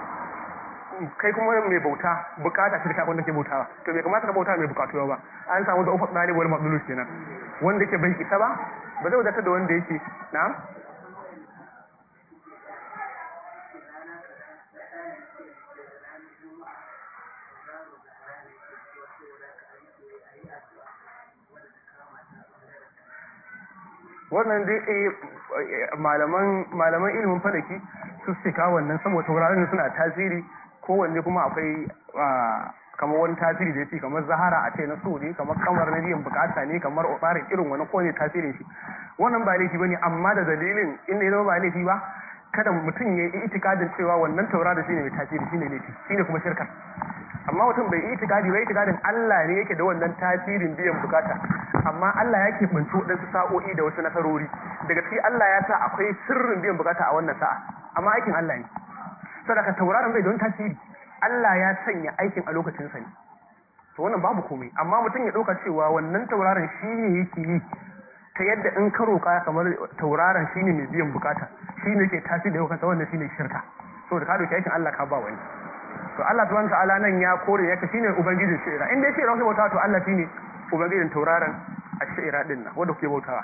kai kuma mai bauta bukata shi da abin da ke bautawa to bai kamata ka bauta mai bukatuwa ba an samu da ufa ɗalibu wani maɗulus kenan wanda yake bai isa ba ba zai wadatar da wanda yake na wannan dai malaman malaman ilimin falaki su suke kawo wannan saboda tauraron suna tasiri kowanne kuma akwai kamar wani tasiri da yake kamar zahara a ce na so ne kamar kamar na biyan bukata ne kamar tsarin irin wani kowane tasirin shi wannan ba laifi bane amma da dalilin inda ya zama ba laifi ba kada mutum ya yi itikadin cewa wannan tauraro shine mai tasiri shine laifi shine kuma shirka amma mutum bai yi itikadi bai itikadin Allah ne yake da wannan tasirin biyan bukata amma Allah ya ke binci waɗansu sa'o'i da wasu nasarori daga ciki Allah ya sa akwai sirrin biyan bukata a wannan sa'a amma aikin Allah ne sadaka tauraron bai don tasiri Allah ya sanya aikin a lokacin sa ne to wannan babu komai amma mutum ya ɗauka cewa wannan tauraron shi ne yake yi ta yadda in ka roƙa kamar tauraron shine mai biyan bukata shine ke tasiri da kansa wannan shine shirka saboda ka dauki aikin Allah ka ba wani to Allah subhanahu ta'ala nan ya kore yake shine ubangijin shi'ira in dai shi'ira kuke bautawa to Allah shine ubangijin tauraron a shi'ira din nan wanda kuke bautawa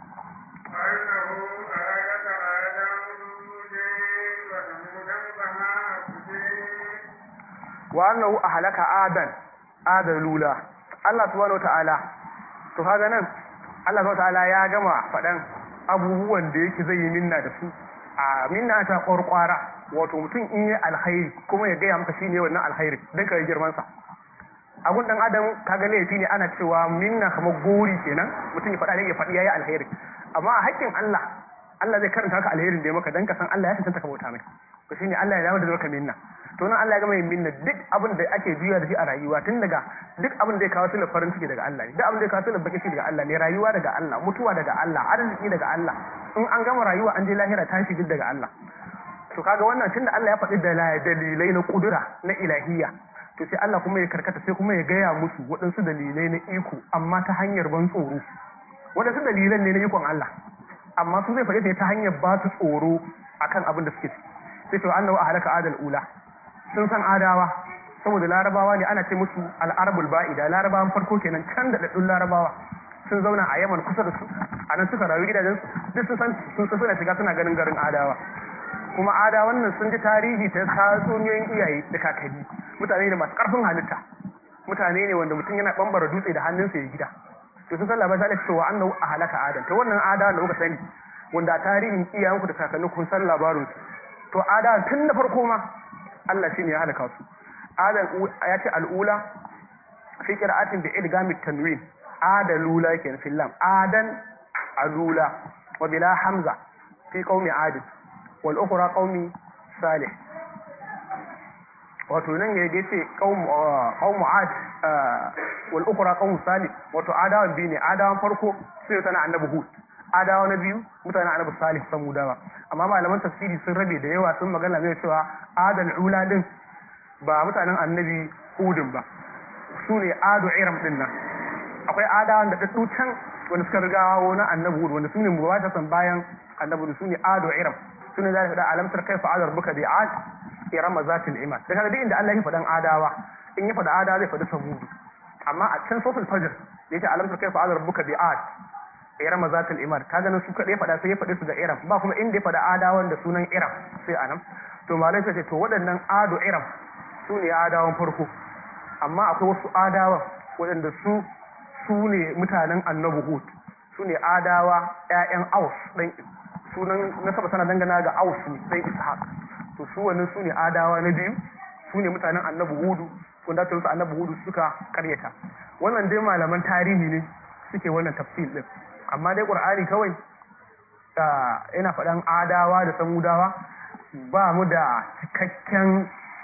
wa annahu ahlaka adan adalula Allah subhanahu ta'ala to kaga nan Allah subhanahu ta'ala ya gama faɗan abubuwan da yake zai yi minna da su a minna ta ƙwarƙwara wato mutum in yi alkhairi kuma ya gaya maka shine wannan alkhairi dan ka yi girman sa a gun dan adam kaga laifi ne ana cewa minna kamar gori kenan mutum ya faɗa ne ya faɗi yayi alheri amma a haƙƙin Allah Allah zai karanta ka alherin da ya maka dan ka san Allah ya tantance ka bauta mai to shine Allah ya dawo da maka minna to nan Allah ya gama yin minna duk abin da ake juya da shi a rayuwa tun daga duk abin da ya kawo sunan farin ciki daga Allah ne duk abin da ya kawo sunan bakin ciki daga Allah ne rayuwa daga Allah mutuwa daga Allah arziki daga Allah in an gama rayuwa an je lahira tashi duk daga Allah to kaga wannan tunda Allah ya faɗi dalilai na kudura na ilahiyya to sai Allah kuma ya karkata sai kuma ya gaya musu waɗansu dalilai na iko amma ta hanyar ban tsoro waɗansu dalilan ne na ikon Allah amma su zai faɗi ta hanyar ba su tsoro akan abin da suke sai to annahu ahlaka adal ula sun san adawa saboda larabawa ne ana ce musu al'arabul ba'ida larabawan farko kenan can da daddun larabawa sun zauna a yaman kusa da su a nan suka rayu gidajen duk sun san sun suna shiga suna ganin garin adawa kuma ada wannan sun ji tarihi ta tatsuniyoyin iyaye da kakanni mutane ne masu karfin halitta mutane ne wanda mutum yana bambara dutse da hannunsa ya gida to sun san labarin zalika cewa annahu a halaka adam to wannan ada da kuka sani wanda a tarihin iyayenku da kakanni kun san labarin su to ada tun da farko ma Allah shine ya halaka su adam ya ce al'ula fi qira'atin bi idgami tanwin adalula yake fil lam adan alula wa bila hamza fi qaumi adin wal ukhra qaumi salih wato nan ya dace qaum qaum ad wal ukhra qaum salih wato adawan biyu ne adawan farko sai tana annabi hud adawa na biyu mutanen annabi salih samudawa amma malaman tafsiri sun rabe da yawa sun magana mai cewa adal ula din ba mutanen annabi hudin ba su ne adu iram din nan akwai adawan da daddu can wanda suka riga wani annabi hud wanda su ne mubashatan bayan annabi su ne adu iram su ne za su da alamtar kai fa'adar buka bi ad iram zatil imad da kaga duk inda Allah ya faɗan adawa in ya faɗa adawa zai faɗi samudu amma a can sofil fajr da yake alamtar kai fa'adar buka bi ad iram zatil imad kaga nan su kaɗai faɗa sai ya faɗi su da iram ba kuma inda ya faɗa adawan da sunan iram sai anan to malai sai ce to waɗannan ado iram su ne adawan farko amma akwai wasu adawan waɗanda su su ne mutanen annabi hud su ne adawa ƴaƴan aus ɗan sunan nasaba sana dangana ga aus ne ɗan ishaq to su wannan su ne adawa na biyu su ne mutanen annabi hudu wanda ta su annabi hudu suka karyata wannan dai malaman tarihi ne suke wannan tafsir din amma dai qur'ani kawai ina faɗan adawa da samudawa ba mu da cikakken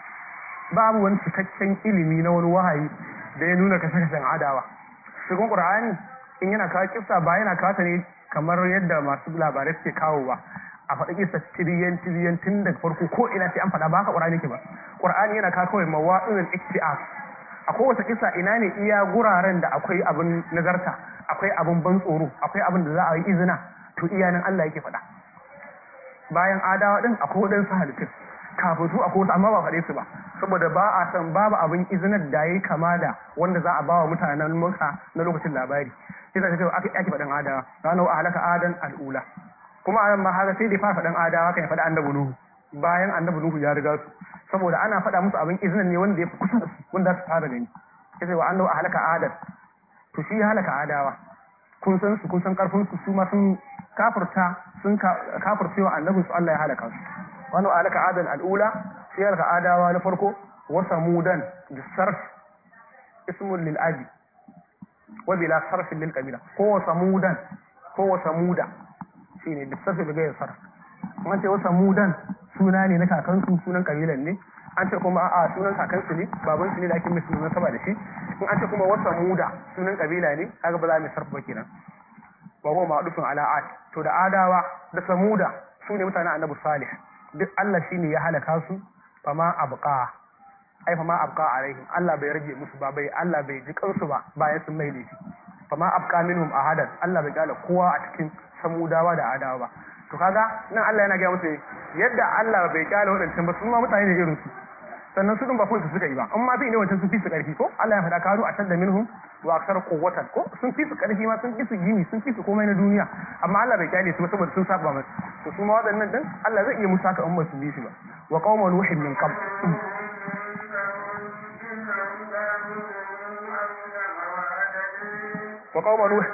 babu wani cikakken ilimi na wani wahayi da ya nuna kashe-kashen adawa cikin qur'ani in yana kawo kissa ba yana kawo ta ne kamar yadda masu labarai suke kawo ba a faɗi kissa tiriyan tiriyan tun daga farko ko ina sai an faɗa ba haka qur'ani ke ba qur'ani yana kawo kawai mawa'izul iktiaf a kowace kissa ina ne iya guraren da akwai abin nazarta akwai abin ban tsoro akwai abin da za a yi izina to iya nan Allah yake faɗa bayan adawa din akwai waɗansu halittun kafin su akwai wasu amma ba faɗe su ba saboda ba a san babu abin izinar da yayi kama da wanda za a ba wa mutanen muka na lokacin labari sai ta ce ake ake faɗin adawa ranar a halaka adan al'ula kuma a ma haka sai da fara faɗin adawa kan ya faɗi annabi nuhu bayan annabi nuhu ya riga su saboda ana faɗa musu abin izinar ne wanda ya fi kusa da su wanda su fara gani sai sai wa annabi a halaka adan to shi ya halaka adawa kun san su kun san karfin su su ma sun kafirta sun kafircewa annabin su Allah ya halaka su wani alaka adan al'ula sai ya halaka adawa na farko wa samudan da sarf ismun lil abi wa bila sarfin lil qabila ko wa samudan ko wa samuda shine da sarfi daga sarf an ce wa samudan suna ne na kakansu sunan kabilan ne an ce kuma a sunan kakansu ne baban su ne da ake mai sunan saba da shi in an ce kuma wa samuda sunan kabila ne kaga ba za mu sarfa kenan wa huwa ma'dufun ala ad to da adawa da samuda su ne mutanen annabi salih duk Allah shine ya halaka su fama abqa ai fama abqa alaihim Allah bai rage musu ba bai Allah bai ji kansu ba bayan sun mai laifi fama abqa minhum ahadan Allah bai kala kowa a cikin samudawa da adawa ba to kaga nan Allah yana ga musu yadda Allah bai kala wadancan ba sun ma mutane ne irin su sannan su din ba kunsu suka yi ba amma bi ne wancan sun fi su karfi ko Allah ya faɗa kanu a tadda minhum wa aksar quwwatan ko sun fi su karfi ma sun fi su gini sun fi su komai na duniya amma Allah bai kyale su ba saboda sun saba masa to su ma waɗannan din Allah zai iya musu haka in ba su bi shi ba wa qauma nuhin min qabl wa qauma nuh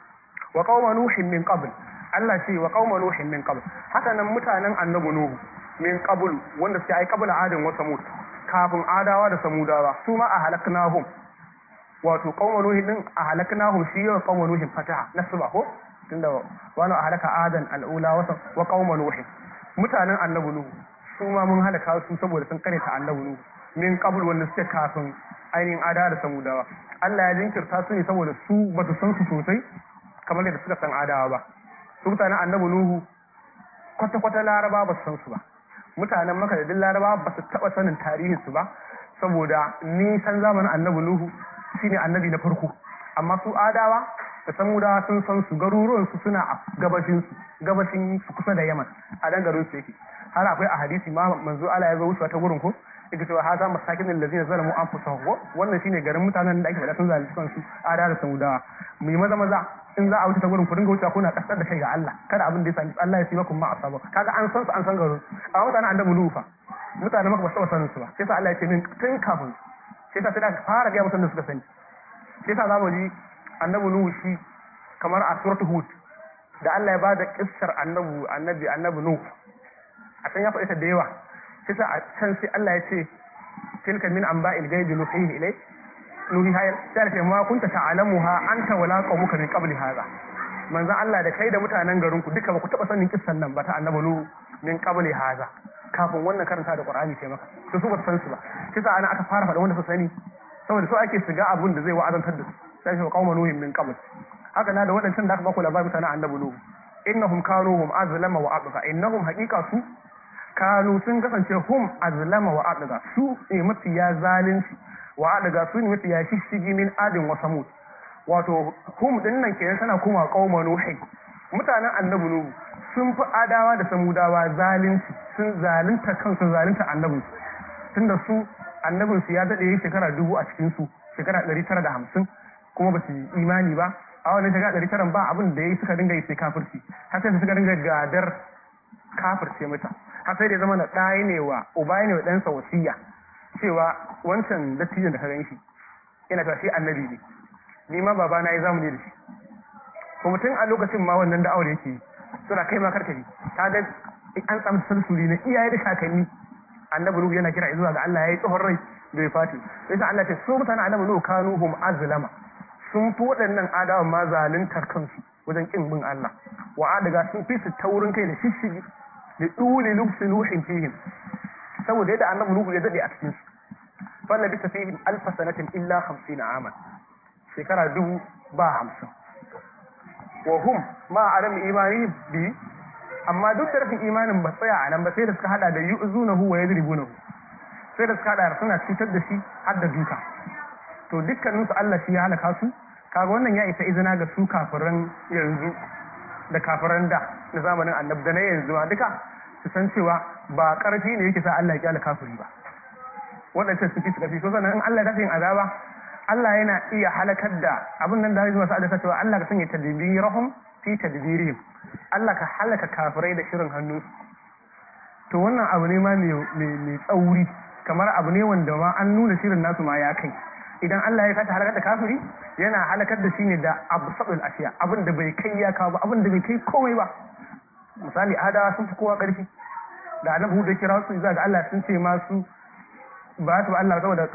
wa qauma nuhin min qabl Allah ce wa qauma nuhin min qabl haka nan mutanen annabi nuhu min qablu wanda suke ai qabla adin wa samud kafin adawa da samudawa su ma a halaknahum wato qauma nuhin din a halaknahum shi yau qauma nuhin fataha nasba ko tunda wani a halaka adan al'ula wa wa qauma nuhin mutanen annabi nuhu su ma mun halaka su saboda sun kare ta annabi nuhu min qabl wanda suke kafin ainihin adawa da samudawa Allah ya jinkirta su ne saboda su ba su san su sosai kamar yadda suka san adawa ba su mutanen annabi nuhu kwata-kwata laraba ba su san su ba mutanen maka da duk laraba ba su taɓa sanin tarihin su ba saboda nisan zamanin annabi nuhu shine annabi na farko amma su adawa da samudawa sun san su garuruwan su suna a gabashin su gabashin su kusa da yaman a dan garin su yake har akwai a hadisi ma manzo Allah ya zo wucewa ta gurin ko yake cewa haza masakin allazina zalamu anfusahum wannan shine garin mutanen da ake faɗa sun zalunci kansu adawa da samudawa mu yi maza maza in za a wuce ta gurin ku dinga wucewa kuna kasar da kai ga Allah kada abin da ya sami Allah ya siba kun ma asaba kaga an san su an san garin amma mutanen annabi lufa mutanen maka ba su sanin su ba sai sa Allah ya ce min tun kafin sai sa sai da fara ga mutanen da suka sani sai sa za mu ji annabi nuhu shi kamar a suratul hud da Allah ya bada kissar annabi annabi annabi nuhu a can ya faɗi ta da yawa sai sa a can sai Allah ya ce tilka min anba'il ghaibi nuhihi ilay nuhi hayal sai ce ma kunta ta'lamuha anta wala qaumuka min qabli hadha manzon Allah da kai da mutanen garin ku duka ba ku taba sanin kissan nan ba ta annabi nuhu min qabli hadha kafin wannan karanta da Qur'ani ce maka to su ba san su ba sai sa ana aka fara faɗa wanda su sani saboda so ake shiga abun da zai wa'azantar da su sai shi qauma nuhin min qabl haka na da waɗancan da aka baku labarin mutanen annabi nuhu innahum kanu hum azlama wa abqa innahum haqiqa su kanu sun kasance hum azlama wa abqa su ne mafiya zalunci wa abqa su ne mafiya shishigi min adin wa samud wato hum din nan kenan tana kuma qauma nuhin mutanen annabi nuhu sun fi adawa da samudawa zalunci sun zalunta kansu zalunta annabin tunda su annabin su ya dade shekara dubu a cikin su shekara ɗari tara da hamsin kuma ba su yi imani ba a wannan shekara ɗari tara ba abin da ya yi suka dinga yi sai kafirci har sai suka dinga gadar kafirce mata har sai da zama na ɗaya ne wa uba ne wa ɗansa wasiya cewa wancan dattijan da ka gan shi yana ta shi annabi ne ni ma baba na yi zamani da shi kuma tun a lokacin ma wannan da aure yake suna kai ma karkari ta ga an samu salsuli na iyaye da kakanni annabi nuhu yana kira zuwa ga Allah yayi tsohon rai da ya fati sai sa Allah ce su mutanen annabi nuhu kanu hum azlama sun fi waɗannan adawa ma zaluntar kansu wajen kin bin Allah wa adaga sun fi su taurin kai da shishigi da dole lubsi nuhin fihim saboda yadda annabi nuhu ya dade a cikin su fa nabi ta fihim alf sanatin illa 50 aman shekara dubu ba hamsin wa hum ma adam imani bi amma duk da rashin imanin ba tsaya a nan ba sai da suka hada da yu'zunahu wa yadribunahu sai da suka hada suna cutar da shi har da duka to dukkanin su Allah shi ya halaka su kaga wannan ya isa izina ga su kafiran yanzu da kafiran da na zamanin annabi da na yanzu ma duka su san cewa ba karfi ne yake sa Allah ya kyale kafiri ba waɗancan su fi su karfi so sannan in Allah ya tafi yin azaba Allah yana iya halakar da abin nan da zai masu adasa cewa Allah ka sanya tadbirahum fi tadbirihim Allah ka halaka kafirai da shirin hannu to wannan abu ne ma mai tsauri kamar abu ne wanda ma an nuna shirin nasu ma ya kai idan Allah ya kata halakar da kafiri yana halakar da shi ne da abu sabul ashiya abin da bai kai ya kawo ba abin da bai kai komai ba misali adawa sun fi kowa ƙarfi da annabi da kira su za ga Allah sun ce masu ba su Allah saboda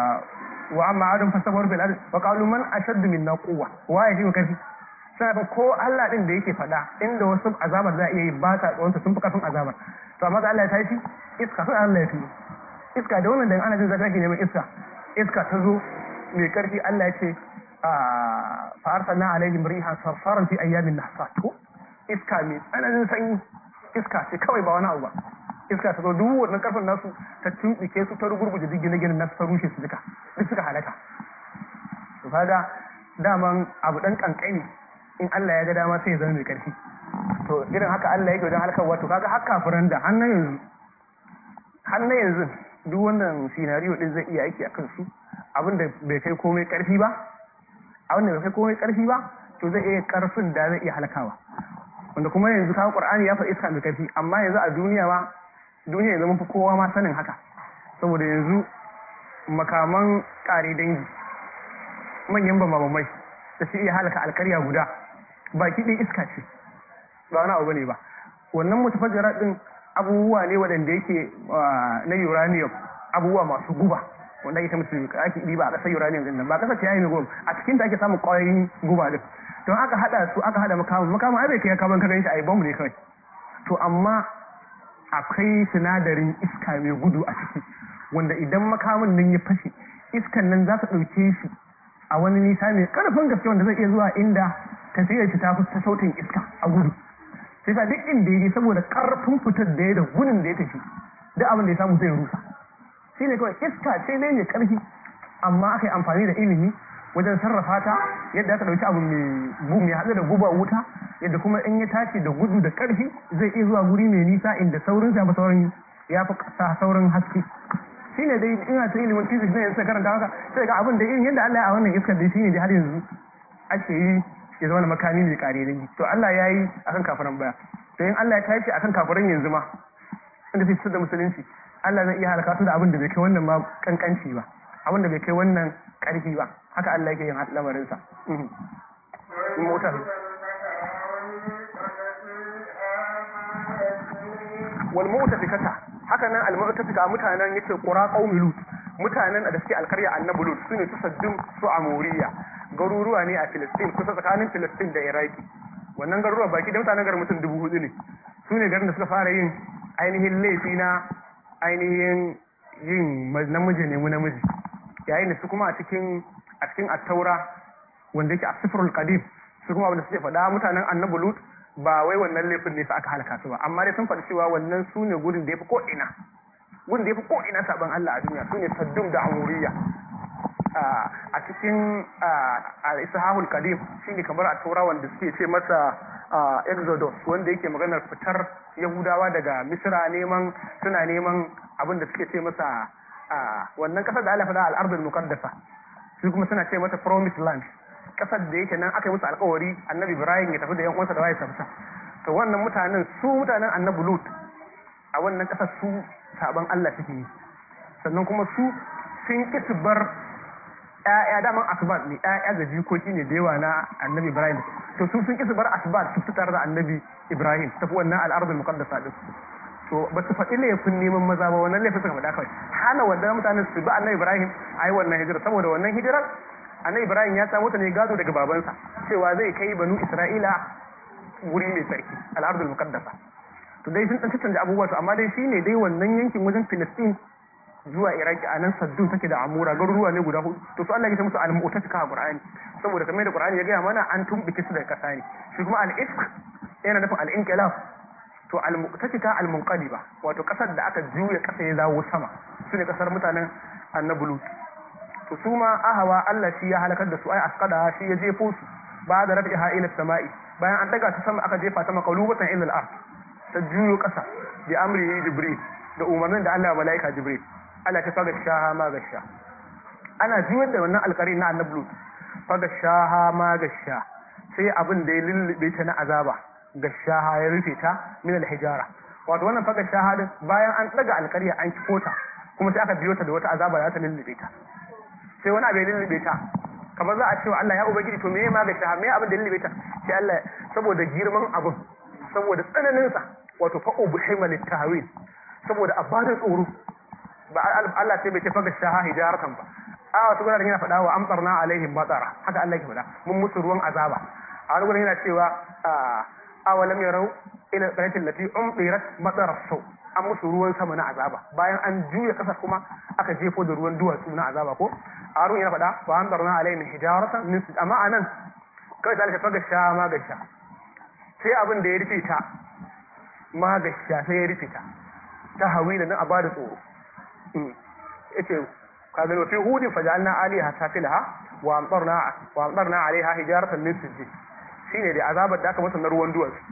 wa amma adam fasabar bil ard wa qalu man ashaddu minna quwwa wa ya fi kafi sai ko Allah din da yake fada inda wasu azabar za a iya yi ba ta tsawon sun fi kafin azabar to amma Allah ya tashi iska sai Allah ya fi iska da wannan da ana jin zaka neman iska iska ta zo mai karfi Allah ya ce fa arsalna alaihim rihan sarsaran fi ayyamin nahsat ko iska mai tsananin sanyi iska ce kawai ba wani abu ba iska ta zo duk wannan karfin nasu ta tumbike su ta rugurguje duk gine-ginen nasu ta rushe su duka duk suka halaka to kaga daman abu dan kankani in Allah ya ga dama sai ya zama mai karfi to irin haka Allah yake wajen halakar wato kaga har kafiran da har na yanzu har na yanzu duk wannan scenario din zai iya aiki akan su abin da bai kai komai karfi ba abin da bai kai komai karfi ba to zai iya karfin da zai iya halakawa wanda kuma yanzu kawo Qur'ani ya faɗi iska mai karfi amma yanzu a duniya ma duniya yanzu mun fi kowa ma sanin haka saboda yanzu makaman ƙare dangi manyan bamabamai da su iya halaka alkarya guda baki ɗin iska ce ba wani abu bane ba wannan mutafajjara ɗin abubuwa ne waɗanda yake na uranium abubuwa masu guba wanda ake ta musu ake ɗiba a ƙasar uranium din nan ba ƙasar ciyayi ne guba a cikin ta ake samun ƙwayoyin guba din don aka haɗa su aka haɗa makamun makamun ai bai kai kaban kadan shi a yi bamu ne kawai to amma akwai sinadarin iska mai gudu a ciki wanda idan makamin nan ya fashe iskan nan za ta ɗauke shi a wani nisa mai ƙarfin gaske wanda zai iya zuwa inda tafiyar shi ta fi ta sautin iska a gudu sai sa duk inda ya je saboda ƙarfin fitar da ya da gudun da ya tafi duk abin da ya samu zai rusa shi ne kawai iska ce ne mai ƙarfi amma aka yi amfani da ilimi wajen sarrafa ta yadda aka ɗauki abu mai haɗu da guba wuta yadda kuma in ya tashi da gudu da ƙarfi zai iya zuwa guri mai nisa inda saurin ya fi saurin ya fi saurin haske shi ne dai ina ta ilimin physics ne suka karanta haka sai ga abin da irin yadda Allah ya a wannan iskar dai shi ne dai har yanzu ake yi ya zama makami mai kare dangi to Allah ya yi akan kafiran baya to in Allah ya tashi akan kafiran yanzu ma inda sai fitar da musulunci Allah zai iya halaka su da abin da bai kai wannan ma kankanci ba abin da bai kai wannan karfi ba haka Allah yake yin lamarinsa motar wal mu'tafikata haka nan al mu'tafika mutanen yace qura qaumi lut mutanen da suke alkarya annabi lut sune su saddum su amuriya garuruwa ne a Filistin kusa tsakanin Filistin da Iraki wannan garuruwa baki da mutanen garin mutum dubu hudu ne su ne garin da suka fara yin ainihin laifi na ainihin yin namiji ne mu namiji yayin da su kuma a cikin a cikin attaura wanda yake a sifrul qadim su kuma wanda suke faɗa mutanen annabi lut ba wai wannan laifin ne su aka halaka su ba amma dai sun faɗi cewa wannan su ne gudun da ya fi ko ina gudun da ya fi ko ina saban Allah a duniya su ne saddum da amuriya a cikin al-ishahul qadim shine kamar a taura wanda suke ce masa exodus wanda yake maganar fitar yahudawa daga misra neman suna neman abin da suke ce masa wannan kasar da Allah faɗa al-ardul muqaddasa su kuma suna ce mata promised land kasar da yake nan aka yi musu alkawari annabi ibrahim ya tafi da yan uwansa da waye tafsa to wannan mutanen su mutanen annabi lut a wannan kasar su saban Allah suke yi sannan kuma su sun ki su bar ƴaƴa daman asbat ne ƴaƴa da jikoki ne da yawa na annabi ibrahim to su sun ki su bar asbat su fitar da annabi ibrahim tafi wannan al'ardul muqaddasa din to ba su faɗi laifin neman maza ba wannan laifin suka faɗa kawai hana wanda mutanen su bi annabi ibrahim a yi wannan hijira saboda wannan hijirar annabi ibrahim ya samu ta ne gado daga babansa cewa zai kai banu isra'ila wuri mai tsarki al'ardul muqaddasa to dai sun dan cancanta abubuwa to amma dai shine dai wannan yankin wajen filistin zuwa iraki a nan saddun take da amura garuruwa ne guda hudu to su Allah ya ce musu al-mu'tasika a qur'ani saboda kamar da qur'ani ya gaya mana an tumbike su daga kasa ne shi kuma al-ifk yana nufin al-inqilab to al-mu'tasika al-munqaliba wato kasar da aka juya kasa ya zawo sama su ne kasar mutanen annabi lut to su ma ahawa Allah shi ya halakar da su ai asqada shi ya jefo su ba da rafiha ila samai bayan an daga ta sama aka jefa ta maqlubatan ila al-ard ta juyo kasa bi amri jibril da umarnin da Allah malaika jibril Allah ta faga shaha ma gasha ana juyar da wannan alƙari na annabi lut faga shaha ma gasha sai abin da ya lullube ta na azaba gashaha ya rufe ta min al-hijara wato wannan faga shaha din bayan an daga alƙarya an kifo ta kuma sai aka biyo ta da wata azaba da ta lullube ta sai wani abu ya lullube ta kamar za a cewa Allah ya ubangiji to meye ma gashaha meye abin da lullube ta sai Allah saboda girman abin saboda tsananin sa wato fa ubhima litahwil saboda a bada tsoro ba Allah sai bai ce faga shaha hijaratan ba a wasu gudanar yana faɗa wa amsarna alaihim matsara haka Allah ke faɗa mun musu ruwan azaba a wani gudanar yana cewa awalam yarau ila qaratin lati umdirat matsara sau an musu ruwan sama na azaba bayan an juya kasar kuma aka jefo da ruwan duwatsu na azaba ko a ruwan yana faɗa wa amsarna alaihim hijaratan min amma anan kawai ta faga shaha ma gasha sai abin da ya rufe ta ma gasha sai ya rufe ta ta hawila nan a bada tsoro yace kaga wa fi hudin fajalna aliha safilaha wa amtarna wa amtarna alaiha hijaratan min sijjid shine da azabar da aka masa na ruwan duwatsu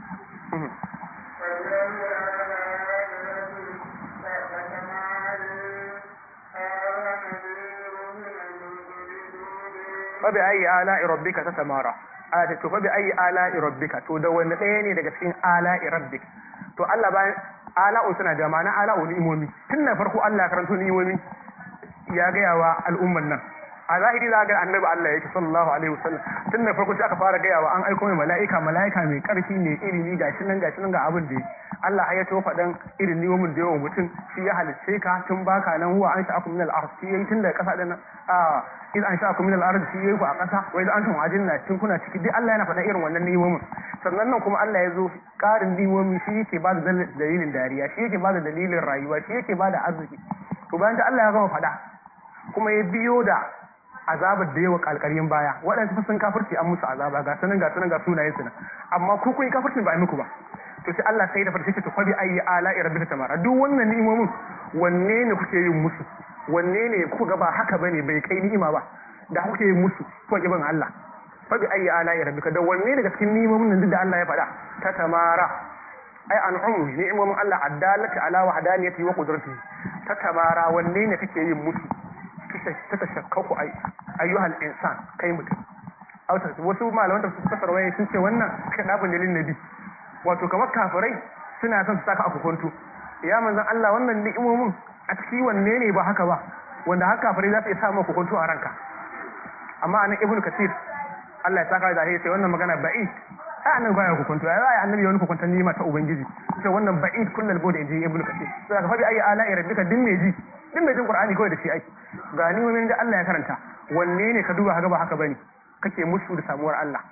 fa bi ayi ala rabbika tatamara aya to fa bi ayi ala rabbika to da wani ɗaya ne daga cikin ala rabbik to Allah bayan ala'u suna da ma'ana ala'u ni'imomi tun na farko Allah ya karanto ni'imomi ya gaya wa al'umman nan a zahiri za ga annabi Allah yake sallallahu alaihi wasallam tun da farko sai aka fara gaya wa an aiko mai mala'ika mala'ika mai karfi mai ilimi gashi nan gashi nan ga abin da Allah ya to faɗan irin niwomin da yawan mutum shi ya halicce ka tun baka nan huwa an sha'akum min al-ard shi yayi tun daga ƙasa din a iz an sha'akum min al-ard shi yayi ku a ƙasa wa idan antum ajinna tun kuna ciki duk Allah yana faɗan irin wannan niwomin sannan nan kuma Allah ya zo ƙarin niwomi shi yake ba da dalilin dariya shi yake ba da dalilin rayuwa shi yake ba da arziki to bayan da Allah ya gama faɗa kuma ya biyo da azabar da yawa kalkaryin baya waɗansu sun kafirci an musu azaba ga sanan ga sanan ga sunayen su amma ku kun yi kafircin ba a muku ba to sai Allah sai da farce ce to fa bi ayi ala rabbika tamara duk wannan ni'imomin wanne ne kuke yin musu wanne ne kuka ga ba haka bane bai kai ni'ima ba da kuke yin musu ko kiban Allah fa bi ayi ala rabbika da wanne daga cikin ni'imomin nan duk da Allah ya faɗa ta tamara ai an'um ni'imomin Allah addalati ala wahdaniyati wa qudratihi ta tamara wanne ne kake yin musu ta tashakkaku ayyuhal insan kai mutum wasu malaman da su fasar waye sun ce wannan kadabun dalilin nabi wato kamar kafirai suna son su saka a kokonto ya manzon Allah wannan ni'imomin a ciki wanne ne ba haka ba wanda haka kafirai za su iya samu kokonto a ranka amma anan ibnu kasir Allah ya saka da sai wannan magana ba'i ai annabi baya kokonto ai ai annabi wani kokonton nima ta ubangiji sai wannan ba'id kullal bod inji ibnu kasir sai ka faɗi ayi ala rabbika din me ji din mai jin qur'ani kawai da shi ake ga ni mun da Allah ya karanta wanne ne ka duba haka ba haka bane kake musu da samuwar Allah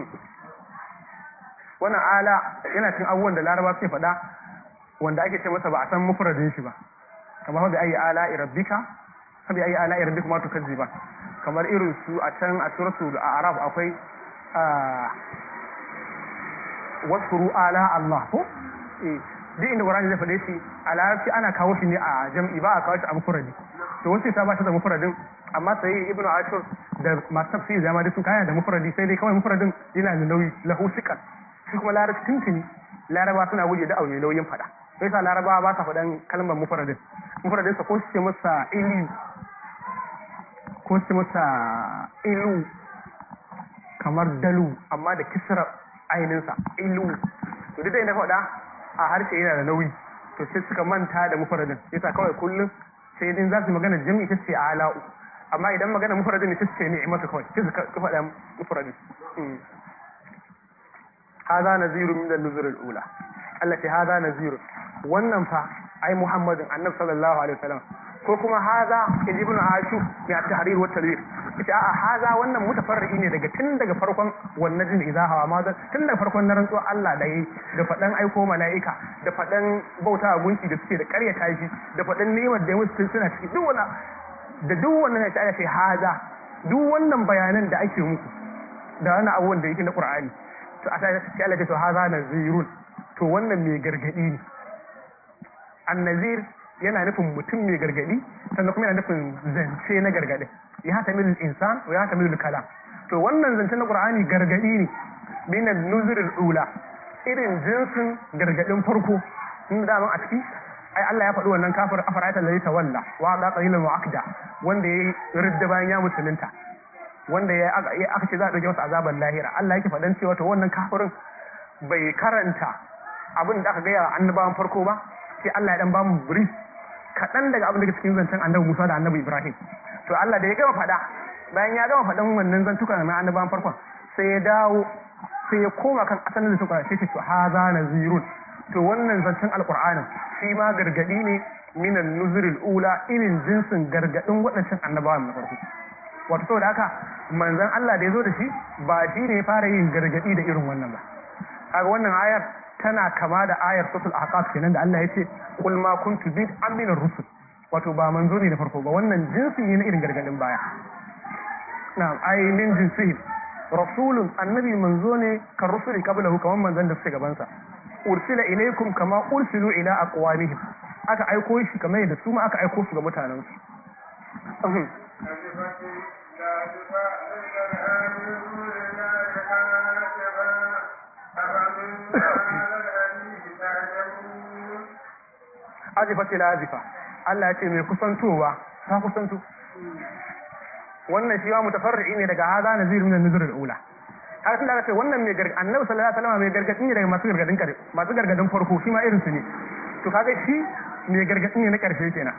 wannan ala yana cin abubuwan da laraba suke faɗa wanda ake ce masa ba a san mufradin shi ba kamar bi ayi ala rabbika bi ayi ala rabbika ma tukazziba kamar irin su a can a suratul a'raf akwai wasfuru ala Allah ko eh duk inda Qur'ani zai faɗe shi a larabci ana kawo shi ne a jam'i ba a kawo shi a mufradi to wasu ta ba shi da mufradin amma sai Ibn Ashur da masu tafsiri da ma duk sun kaya da mufradi sai dai kawai mufradin yana da nauyi lahu sikat shi kuma larabci tuntuni laraba suna guje da aure nauyin faɗa sai sa laraba ba sa faɗan kalmar mufradin mufradin sa ko shi ce masa ilu ko shi masa ilu kamar dalu amma da kisra ainihinsa ilu to duk da inda faɗa a harshe yana da nauyi to sai suka manta da mufradin yasa kawai kullum sai din za su magana jami'i ta ce ala'u amma idan magana mufradin ne ta ce ni'imatu kawai sai su ka faɗa mufradin hadha nazirun min an-nuzur al-ula allati hadha nazirun wannan fa ai muhammadin annabi sallallahu alaihi wasallam ko kuma haza ibn ashu mai at-tahrir wa tanwir ita a haza wannan mutafarri ne daga tun daga farkon wannan jin idza hawa ma tun daga farkon na rantsuwa Allah da yayi da fadan aiko malaika da fadan bauta gunki da suke da ƙarya tashi da fadan ni'imar da musu suna ciki duk wannan da duk wannan ya ce haza duk wannan bayanan da ake muku da wannan abubuwan da yake na Qur'ani to a sai sai Allah ya ce to haza nazirun to wannan mai gargadi ne annazir yana nufin mutum mai gargadi sannan kuma yana nufin zance na gargadi ya hata milul insan wa ya hata milul kalam to wannan zance na qur'ani gargadi ne minan nuzurul ula irin jinsin gargadin farko in da a ciki ai Allah ya faɗi wannan kafir afara'ata alladhi tawalla wa da qalilan wa akda wanda ya ridda bayan ya musulunta wanda ya aka ce za a dauke masa azaban lahira Allah yake faɗan cewa to wannan kafirin bai karanta abin da aka gaya annabawan farko ba sai Allah ya dan bamu brief kaɗan daga abin da cikin zancen annabi Musa da annabi Ibrahim to Allah da ya gama faɗa bayan ya gama faɗan wannan zantuka na annabawan farkon sai ya dawo sai ya koma kan asalin zancen Qur'ani sai ce to haza nazirun to wannan zancen alqur'anin shi ma gargadi ne minan nuzuril ula irin jinsin gargadin waɗancan annabawan na farko wato saboda haka manzon Allah da ya zo da shi ba shi ne ya fara yin gargadi da irin wannan ba kaga wannan ayar tana kama da ayar suratul ahqaf kenan da Allah ya ce qul ma kuntu bid aminar rusul wato ba manzo ne da farko ba wannan jinsi ne na irin gargadin baya na'am ai min jinsihi rasulun annabi manzo ne kan rusuli qablahu kaman manzon da suke gaban sa ursila ilaykum kama ursilu ila aqwamihim aka aiko shi kamar yadda su ma aka aiko su ga mutanen su azifa ila azifa Allah ya ce mai kusantowa ta kusanto wannan shi ma mutafarri'i ne daga haza nazir min an-nuzur al-ula har tun da aka ce wannan mai gargadin annabi sallallahu alaihi wasallam mai gargadin ne daga masu gargadin kare masu gargadin farko shi ma irin su ne to kaga shi mai gargadin ne na karshe kenan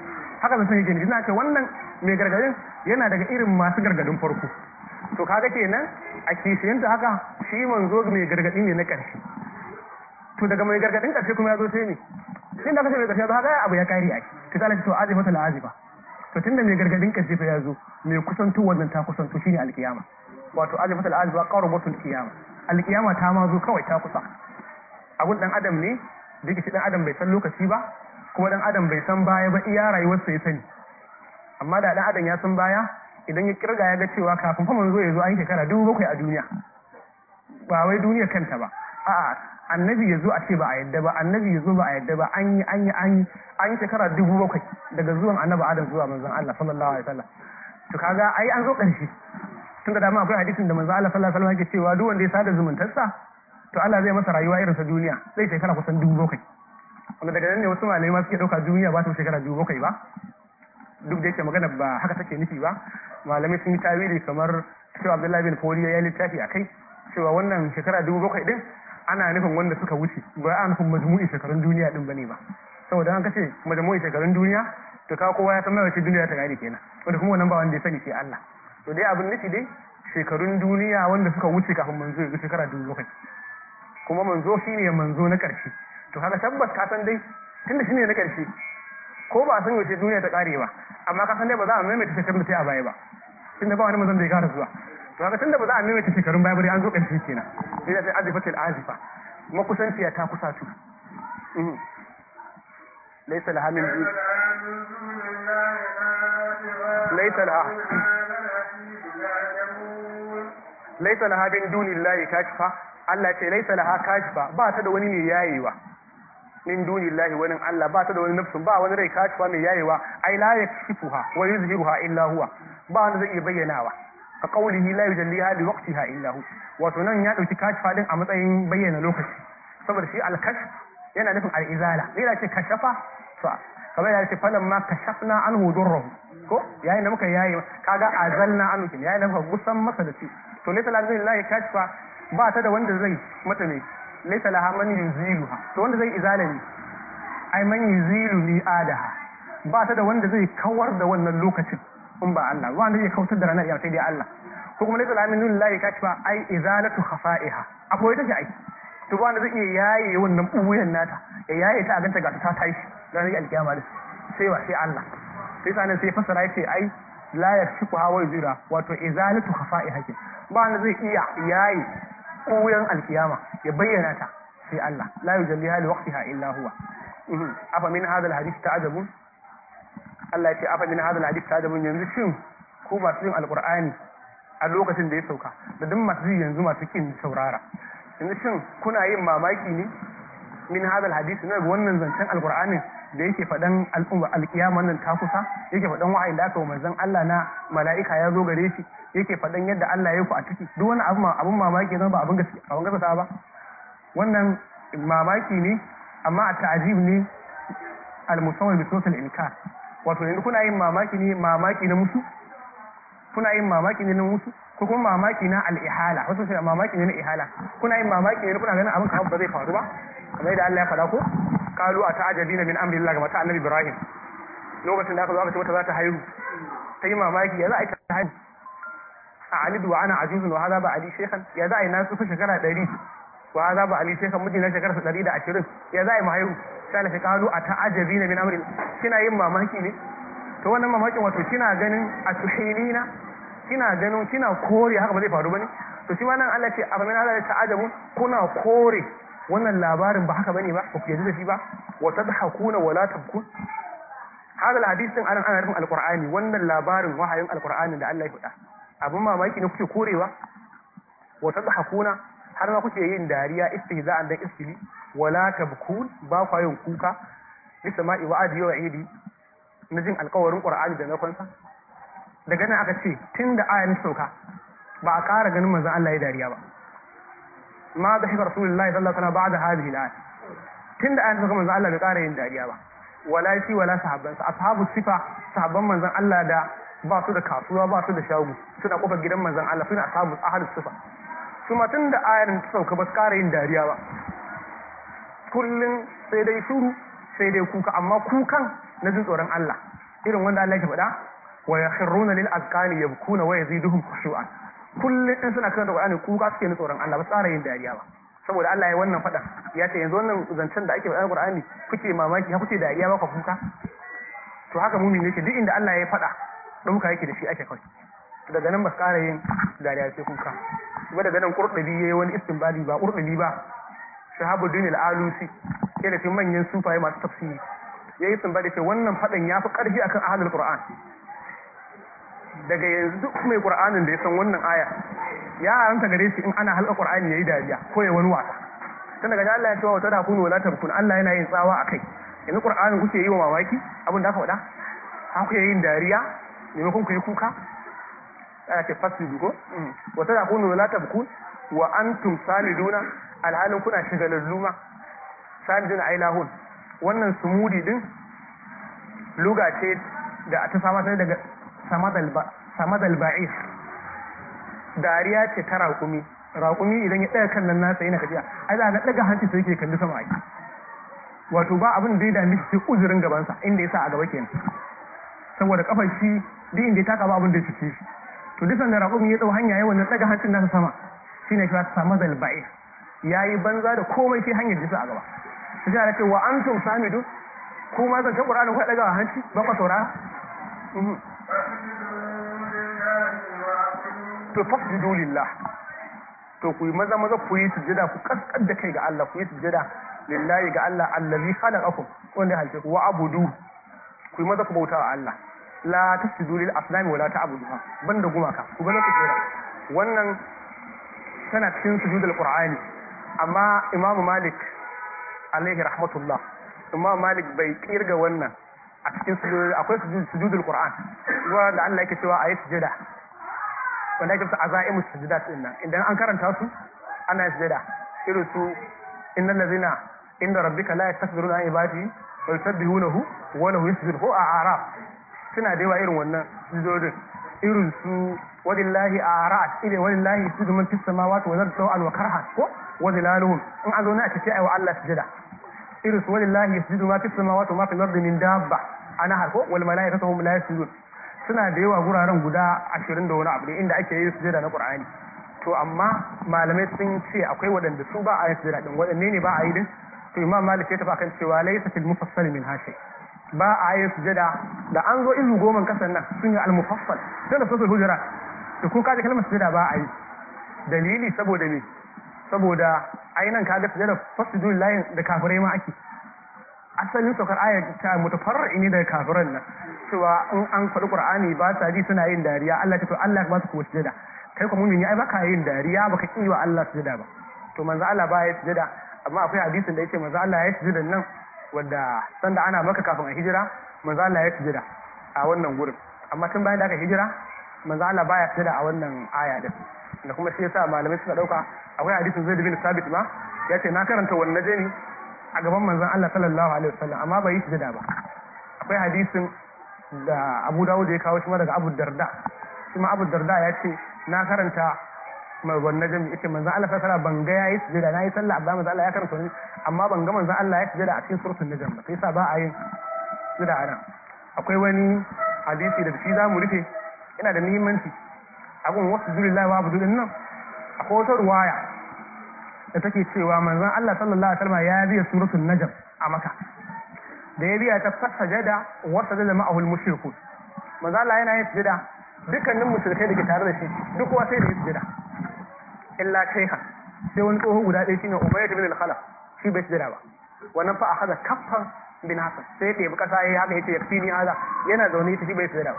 haka zan yake nufi ina ce wannan mai gargadin yana daga irin masu gargadin farko to kaga kenan a kishiyanta haka shi manzo mai gargadi ne na ƙarshe to daga mai gargadin ƙarshe kuma ya zo sai ne sai da kace mai ƙarshe ba haka abu ya kare ai to ta to azifa tal azifa to tunda mai gargadin ƙarshe fa ya zo mai kusanto wannan ta kusanto shine alkiyama wato azifa tal azifa qarabatul qiyama alkiyama ta ma zo kawai ta kusa abun dan adam ne da yake dan adam bai san lokaci ba kuma dan adam bai san baya ba iya rayuwarsa ya sani amma da dan adam ya san baya idan ya kirga ya ga cewa kafin fa manzo ya zo an yi shekara dubu bakwai a duniya ba wai duniya kanta ba a'a annabi ya zo a ce ba a yadda ba annabi ya zo ba a yadda ba an yi an yi an yi an yi shekara dubu bakwai daga zuwan annabi adam zuwa manzon Allah sallallahu alaihi wasallam to kaga ai an zo ƙarshe tun da dama akwai hadisin da manzon Allah sallallahu alaihi wasallam yake cewa duk wanda ya sada zumuntarsa to Allah zai masa rayuwa irin sa duniya zai shekara kusan dubu bakwai wanda daga nan ne wasu malamai ma suke ɗauka duniya ba ta shekara dubu bakwai ba duk da yake magana ba haka take nufi ba malamai sun yi tawili kamar cewa Abdullahi bin Fodiyo ya littafi a kai cewa wannan shekara dubu bakwai din ana nufin wanda suka wuce ba a nufin majmu'i shekarun duniya din bane ba saboda an kace majmu'i shekarun duniya to ka kowa ya san mai wace duniya ta gari kenan wanda kuma wannan ba wanda ya sani sai Allah to dai abin nufi dai shekarun duniya wanda suka wuce kafin manzo ya shekara dubu bakwai kuma manzo shine manzo na ƙarshe to kaga tabbas ka san dai tunda shine na ƙarshe ko ba san yaushe duniya ta kare ba amma ka san dai ba za a maimaita shekarun da ta yi a baya ba tunda ba wani manzon da ya kara zuwa to haka tunda ba za a maimaita shekarun baya ba dai an zo ƙarshe kenan sai da sai azifatul azifa makusanciya ta kusa tu laysa laha min laysa laha laysa laha min dunillahi kashfa Allah ce laysa laha kashfa ba ta da wani ne yayewa min dunillahi wani Allah ba ta da wani nafsun ba wani rai kashfa mai yayewa ai la yakshifuha wa yuzhiruha illa huwa ba wanda zai iya bayyanawa ka qaulihi la yujalliha li waqtiha illa hu wato nan ya dauki kashfa din a matsayin bayyana lokaci saboda shi al-kashf yana nufin al-izala yana ce kashafa to kamar yana ce falan ma kashafna anhu durruhu ko yayin da muka yayi kaga azalna anhu kin yayin da muka gusan masa da shi to laysa lillahi kashfa ba ta da wanda zai mata ne laysa laha man yuziluha to wanda zai izala ne ai man yuzilu li adaha ba ta da wanda zai kawar da wannan lokacin in ba Allah ba wanda zai kautar da ranar sai dai Allah ko kuma laysa laha min lillahi kashfa ai izalatu khafa'iha akwai ta ai to ba wanda zai iya yaye wannan buyan nata ya yaye ta a ganta ga ta tashi ranar alkiyama da sai wa sai Allah sai sanan sai fasara yace ai la yakshifu hawa yuzira wato izalatu khafa'iha ke ba wanda zai iya yaye buyan alkiyama ya bayyana ta sai Allah la yujalliha li waqtiha illa huwa afa min hadha alhadith ta'jabun Allah ya ce afa min hadha alhadith ta'jabun yanzu shin ku masu yin alqur'ani a lokacin da ya sauka da duk masu yi yanzu masu kin saurara yanzu shin kuna yin mamaki ne min hadha alhadith na wannan zancen alqur'anin da yake faɗan al'umma alƙiyama nan ta kusa yake faɗan wa'ayin da aka wa manzon Allah na mala'ika ya zo gare shi yake faɗan yadda Allah ya ku a ciki duk wani abu abun mamaki ne ba abun gaskiya abun gaskiya ba wannan mamaki ne amma a ta'ajib ne al-musawwir bi sawt al-inkar wato yanzu kuna yin mamaki ne mamaki na musu kuna yin mamaki ne na musu ko kuma mamaki na al-ihala wato sai mamaki ne na ihala kuna yin mamaki ne kuna ganin abin kamar ba zai faru ba kamar yadda Allah ya faɗa ko kalu a ta'ajabina min amri Allah ga mata annabi Ibrahim lokacin da aka zo aka ce mata za ta haihu ta yi mamaki ya za a yi ta haihu a alidu wa ana ajuzun wa haza ba ali shekhan ya za a yi na tsufa shekara ɗari wa haza ba ali shekhan miji na shekara ɗari da ashirin ya za a yi mahaihu sai na kalu a ta'ajabina min amri kina yin mamaki ne to wannan mamakin wato kina ganin a tuhilina kina ganin kina kore haka ba zai faru bane to shi ma nan Allah ce a famin Allah ta'ajabun kuna kore wannan labarin ba haka bane ba ba ku yarda da shi ba wa tadhakuna wa la tabkun hada alhadisin anan ana nufin alqur'ani wannan labarin wahayin alqur'ani da Allah ya faɗa abin mamaki ne kuke korewa wa tadhakuna har ma kuke yin dariya istihza'an dan iskili wa la tabkun ba ku yin kuka lisama'i wa adi wa idi na jin alƙawarin qur'ani da na kwansa daga nan aka ce tunda ayan sauka ba a ƙara ganin manzon Allah ya dariya ba ma da shi rasulullahi sallallahu alaihi wasallam ba'da hadhihi al-ayat tunda ayan sauka manzon Allah bai ƙara yin dariya ba wala shi wala sahabbansa ashabu sifa sahabban manzon Allah da ba su da kasuwa ba su da shago suna kofar gidan manzon Allah suna ashabu ahlus sifa su ma tunda ayar ta sauka ba su ƙara yin dariya ba kullun sai dai shuru sai dai kuka amma kukan na jin tsoron Allah irin wanda Allah ya faɗa wa yakhruna lil azqani yabkuna wa yaziduhum khushu'an kullum in suna karanta Qur'ani kuka suke ni tsoron Allah ba tsara yin dariya ba saboda Allah ya wannan faɗa ya ce yanzu wannan zancen da ake faɗa Qur'ani kuke mamaki ha kuke dariya ba ku kuka to haka mumin yake duk inda Allah ya faɗa ɗauka yake da shi ake kawai daga nan ba su ƙara yin dariya sai kuka kuma daga nan ƙurɗabi ya yi wani istinbadi ba ƙurɗabi ba shahabuddin al-alusi ke da cikin manyan sufaye masu tafsiri ya yi istinbadi ce wannan faɗan ya fi ƙarfi akan ahlul qur'an daga yanzu duk mai qur'anin da ya san wannan aya ya haramta gare shi in ana halka qur'ani yayi dariya ko ya wani wasa tun daga Allah ya ce wa tada kunu wala tabkun Allah yana yin tsawa akai yanzu qur'anin kuke yi wa mamaki abin da aka faɗa an kuke yin dariya maimakon ku yi kuka ana ce fasidu ko wa tada kunu wala tabkun wa antum saliduna alhalin kuna shigalallu ma saliduna ai lahun wannan sumudi din luga ce da ta sama daga samadal ba'is dariya ce ta raƙumi raƙumi idan ya ɗaga kan nan nasa yana kajiya ai za a ɗaga hanci sai yake kalli sama ake wato ba abin da ya dami shi sai uzurin gabansa inda ya sa a gaba kenan saboda kafar shi duk inda ya taka ba abin da ya cike shi to duk sanda raƙumi ya ɗau hanya ya wannan ɗaga hancin nasa sama shine shi samadal ba'is yayi banza da komai sai hanyar jisa a gaba sai ya ce wa antum samidu kuma zan ta Qur'ani ku ɗaga hanci ba ku saurara to fasjudu lillah to ku yi maza maza ku yi sujjada ku kaskar da kai ga Allah ku yi sujjada lillahi ga Allah allazi khalaqakum wanda halice ku wa abudu ku yi maza ku bauta wa Allah la tasjudu lil asnami wala ta'buduha banda gumaka ku bana sujjada wannan tana cikin sujudul qur'ani amma Imam Malik alaihi rahmatullah Imam Malik bai kirga wannan a cikin sujudul akwai sujudul qur'an wanda Allah yake cewa ayi sujjada wanda ake fita azaimus sujudat din nan idan an karanta su ana sujada irin su innal ladina inda rabbika la yastakbiruna an ibadi wa yusabbihunahu wa lahu yasjudu ko a araf suna da yawa irin wannan sujudodin irin su walillahi arat ile walillahi sujudu man fis samawati wa ardi wa karhan ko wa zilaluhum in an zo na a ce ai wa Allah sujada irin su walillahi yasjudu ma fis samawati wa ma fil ardi min dabba ana har ko wal malaikatu hum la yasjudun suna da yawa guraren guda ashirin da wani abu ne inda ake yin sujada na Qur'ani to amma malamai sun ce akwai waɗanda su ba a yin sujada din waɗanne ne ba a yi din to Imam Malik ya tafi akan cewa laysa fil mufassal min hashi ba a yin sujada da an zo izu goma kasan nan sun yi al-mufassal sai da suratul hujurat to kun kaji kalmar sujada ba a yi dalili saboda me saboda ainihin kaga sujada fasjudu lillahi da kafirai ma ake asalin saukar ayar ta mutafarri ne daga kafiran nan cewa in an faɗi qur'ani ba sa ji suna yin dariya Allah ta to Allah ba su kuwa sujada kai kuma mumini ai baka yin dariya baka ki wa Allah sujada ba to manzo Allah ba ya sujada amma akwai hadisin da yake manzo Allah ya sujada nan wanda sanda ana maka kafin a hijira manzo Allah ya sujada a wannan gurin amma tun bayan da aka hijira manzo Allah baya sujada a wannan aya din da kuma shi yasa malamai suka dauka akwai hadisin Zaid bin Sabit ma yace na karanta wannan najmi a gaban manzon Allah sallallahu alaihi wasallam amma bai yi sujada ba akwai hadisin da Abu Dawud ya kawo shi ma daga Abu Darda shi ma Abu Darda ya ce na karanta mai wannan jami yace manzon Allah sallallahu alaihi wasallam ban ga yayi sujada na yi sallah abba manzon Allah ya karanta wani amma ban ga manzon Allah ya sujada a cikin suratul najm ba sai sa ba a yin sujada a nan akwai wani hadisi da shi za mu rufe yana da muhimmanci abun wasu lillahi wa abudu din nan akwai wata ruwaya da take cewa manzon Allah sallallahu alaihi wasallam ya biya suratul najm a maka da ya biya ta fasajada wa sajada ma'ahu al-mushrikun manzon Allah yana yin sujada dukkanin mushrikai da ke tare da shi duk kowa sai da yin sujada illa shaykha sai wani tsoho guda ɗaya shine Umayyah bin al-Khalaf shi bai sujada ba wannan fa akhadha kaffan bin Hasan sai ya ɗebi kasa yayi haka yace yakfini hada yana zaune ita shi bai sujada ba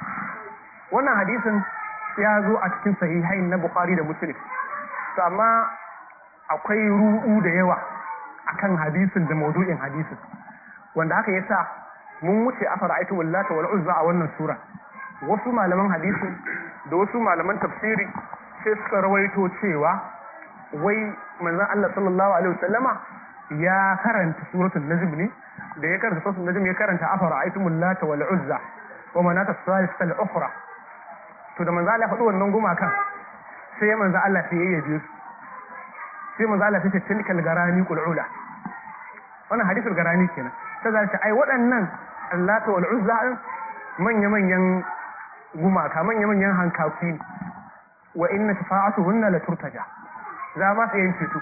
wannan hadisin ya zo a cikin sahihain na Bukhari da Muslim to amma akwai ru'u da yawa akan hadisin da maudu'in hadisin wanda haka yasa mun wuce afara aitu wallata wal uzza a wannan sura wasu malaman hadisin da wasu malaman tafsiri sai suka rawaito cewa wai manzon Allah sallallahu alaihi wasallama ya karanta suratul najm ne da ya karanta suratul najm ya karanta afara aitu wallata wal uzza wa manata salisa al ukhra to da manzon Allah ya faɗi wannan gumakan sai manzon Allah sai ya yabe su sai manzo Allah sai tilkal garani qul'ula wannan hadisul garani kenan sai zai ce ai waɗannan Allata wal Uzza manya-manyan gumaka manya-manyan hankafi wa inna shafa'atuhunna la turtaja za ba su yin ceto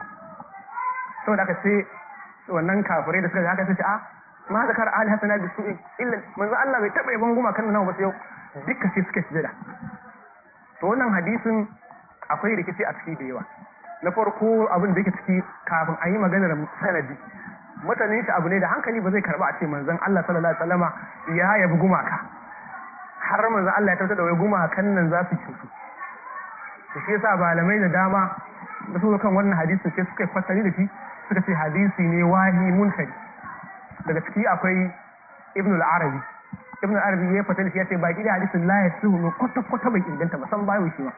saboda aka ce wannan kafirai da suka ga haka sai a ma zakar ali hasana bi su'in illa manzo Allah bai taba yaban gumakan nan ba sai yau duka sai suka sujada to wannan hadisin akwai rikici a ciki da yawa na farko abin da yake ciki kafin a yi maganar sanadi mutanen shi abu ne da hankali ba zai karba a ce manzon Allah sallallahu alaihi wasallama ya yabi gumaka har manzon Allah ya tabbatar da wai gumakan nan za su cutu to shi yasa malamai da dama da su kan wannan hadisin sai suka fasari da shi suka ce hadisi ne wahi munkari daga ciki akwai ibn al-arabi ibn al-arabi ya fata da shi ya ce baki da hadisin la yasihu kwata kwata bai inganta ba san bayo shi ba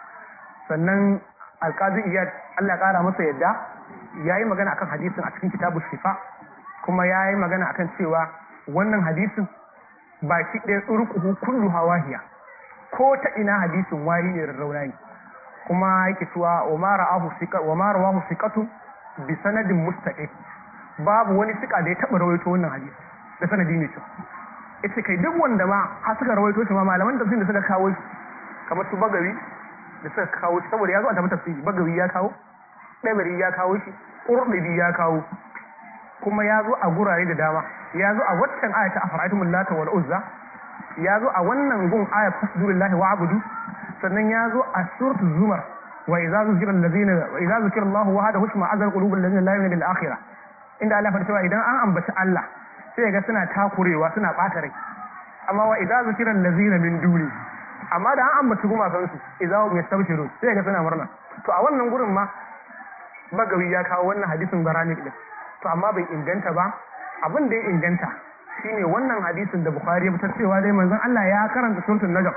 sannan alqazi iyad Allah ya kara masa yadda yayi magana akan hadisin a cikin kitabu shifa kuma yayi magana akan cewa wannan hadisin baki ɗaya tsurkuhu kullu hawahiya ko ta ina hadisin wari ne rarrauna ne kuma yake cewa wa ma ra'ahu siqa wa ma rawahu siqatu bi sanadin mustaqim babu wani sika da ya taba rawaito wannan hadisi da sanadi ne kyau ita kai duk wanda ma har suka rawaito shi ma malaman tafsir da suka kawo shi kamar su bagawi da suka kawo shi saboda ya zo a tafi tafsiri bagawi ya kawo ɗabari ya kawo shi ƙurɗabi ya kawo kuma ya zo a gurare da dama ya zo a waccan aya ta afara'atumul lata wal uzza ya zo a wannan gun aya fasdulillahi wa abudu sannan ya zo a suratul zumar wa idza zukira allazina wa idza zukira Allahu wahdahu shma azal qulubul ladzina la yu'minuna bil akhirah inda Allah fara cewa idan an ambaci Allah sai ga suna takurewa suna ɓata rai amma wa idza zukira allazina min duni amma da an ambaci gumakan su idza hum yastabshirun sai ga suna murna to a wannan gurin ma bagawi ya kawo wannan hadisin barani din to amma bai inganta ba abin da ya inganta shine wannan hadisin da bukhari ya fitar cewa dai manzon Allah ya karanta suratul najm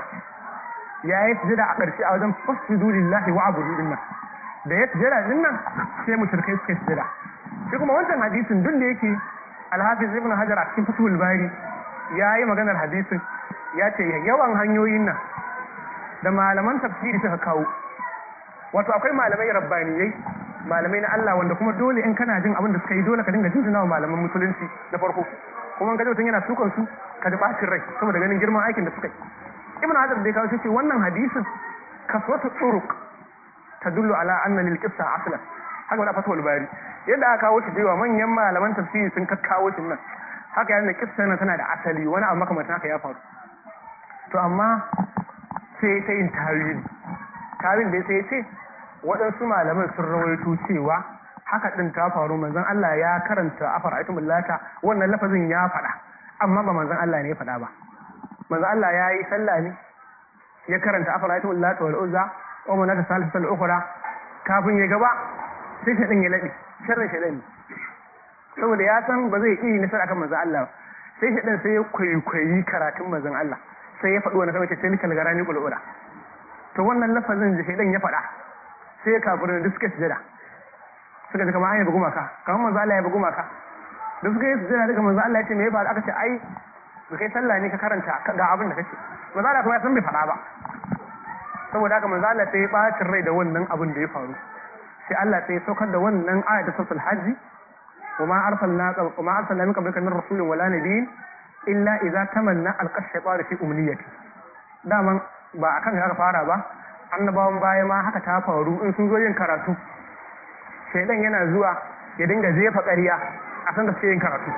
ya yi sujada a ƙarshe a wajen fasjudu lillahi wa abudu dinnan da ya sujada dinnan sai mushrikai suka sujada shi kuma wancan hadisin duk da yake alhafiz ibn hajar a cikin fatul bari ya yi maganar hadisin ya ce yawan hanyoyin nan da malaman tafsiri suka kawo wato akwai malamai rabbaniyai malamai na Allah wanda kuma dole in kana jin abin da suka yi dole ka dinga jinjina wa malaman musulunci na farko kuma ga mutum yana sukan su ka ji bacin rai saboda ganin girman aikin da suka yi ibn hajar da ya kawo shi wannan hadisin kaswata turuq tadullu ala anna lil qissa aslan haka wani fatul bari yadda aka kawo shi cewa manyan malaman tafsiri sun kakkawo shi nan haka yana kissa nan tana da asali wani abu makamantan haka ya faru to amma sai ta yin tawili tawil da sai ce waɗansu malaman sun rawaito cewa haka ɗin ta faru manzon Allah ya karanta afar aitumul lata wannan lafazin ya faɗa amma ba manzon Allah ne ya faɗa ba manzon Allah ya yi sallah ne ya karanta afar aitumul lata wal uzza wa manata salisatul ukhra kafin ya gaba sai shaɗin ya laɗe sharrin shaɗin ne saboda ya san ba zai iya nasara kan manzon Allah sai shaɗin sai ya kwaikwayi karatun manzon Allah sai ya faɗi wani kawai ce nikal garani kulura to wannan lafazin da shaidan ya faɗa sai ya kafirin da suka sujada suka ji kamar an yabi gumaka kamar manzo Allah ya yabi gumaka da suka yi sujada daga manzo Allah ya ce me ya faru aka ce ai ba kai sallah ne ka karanta ga abin da kace manzo Allah kuma ya san bai faɗa ba saboda haka manzo Allah sai ya bacin rai da wannan abin da ya faru sai Allah sai ya saukar da wannan aya ta suratul hajji وما أرسلنا وما أرسلنا من قبلك من رسول ولا نبي إلا إذا تمنى ألقى الشيطان في أمنيته daman ba a kan aka fara ba annabawan baya ma haka ta faru in sun zo yin karatu shaidan yana zuwa ya dinga jefa ƙarya a san da suke yin karatu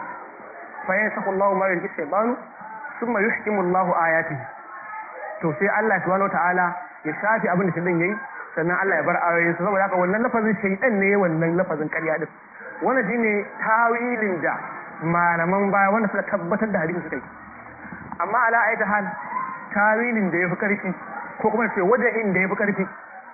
fa yin sako Allah ma yulki shaybanu thumma yuhkimu Allah ayatihi to sai Allah subhanahu ta'ala ya shafi abin da shaidan yayi sannan Allah ya bar ayoyin sa saboda haka wannan lafazin shaidan ne wannan lafazin ƙarya din wannan shine tawilin da malaman baya wanda suka tabbatar da hadisi suka yi amma ala ayata hal tawilin da ya fi ƙarfi ko kuma ce wajen da ya fi ƙarfi